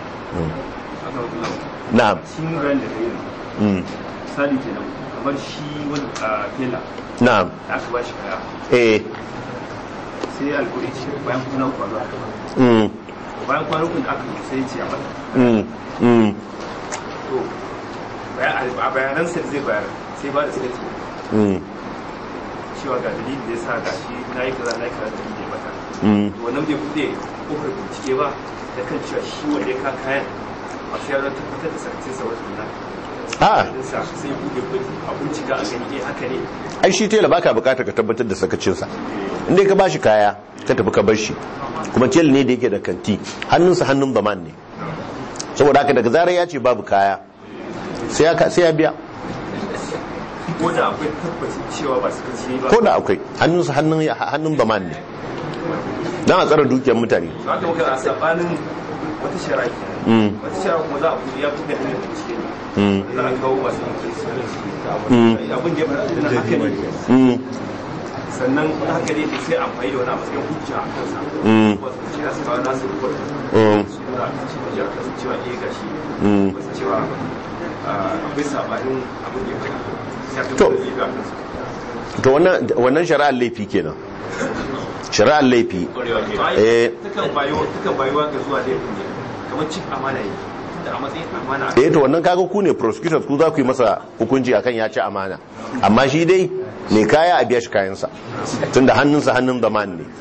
na'am cikin bayan da kai misali kenan kamar shi wani fela na'am da aka ba shi kaya eh sai alkuri ce bayan kuna uku ba mm bayan kwana uku da aka yi sai ce a mata mm mm to a bayanan sai zai bayar sai ba da sai ce mm cewa ga dalilin da ya sa ga shi na yi kaza na yi kaza dalilin da ya mata mm to wannan bai bude kofar bincike ba da kan cewa shi wanda ya ka kayan a sai ya tabbatar da sakacin sa wata nuna a sai bude a bincika a gani eh haka ne ai shi tela baka bukatar ka tabbatar da sakacinsa inda ka bashi kaya ka tafi ka bar shi kuma tela ne da yake da kanti hannunsa hannun zaman ne saboda haka daga zarar ya ce babu kaya sai ya sai ya biya ko da akwai tabbacin cewa ba su kaci ba ko da akwai hannunsa hannun hannun zaman ne dan a tsara dukiyar mutane za ka maka a sabanin wata shara ke Mm. wata shara kuma za a buɗe ya buɗe hanyar bincike Mm. ne za a kawo masu Mm. abin da ya faɗa tunan haka ne Mm. sannan haka ne sai amfani da wani a matsayin hujja a kansa Mm. wasu ce za su kawo nasu report Mm. su da hujja a kansa cewa eh gashi Mm. wasu cewa ah, akwai sabanin abin da ya faɗa sai a To. tabbatar da ya ga kansa to wannan wannan shari'ar laifi kenan shari'ar laifi eh takan bayuwa takan bayuwa ga zuwa da ne kamar cin amana yi da a matsayin amana eh to wannan kaga ku ne prosecutors ku za ku yi masa hukunci akan ya ci amana amma shi dai mai kaya a biya shi kayansa tunda hannunsa hannun zaman ne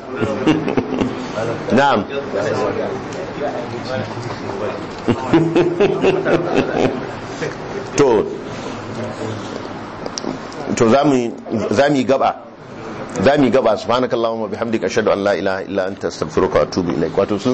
na'am to za mu yi gaba za mu yi gaba subhanakallahumma bihamdika ashhadu an la ilaha illa anta astaghfiruka wa atubu ilaik wato sun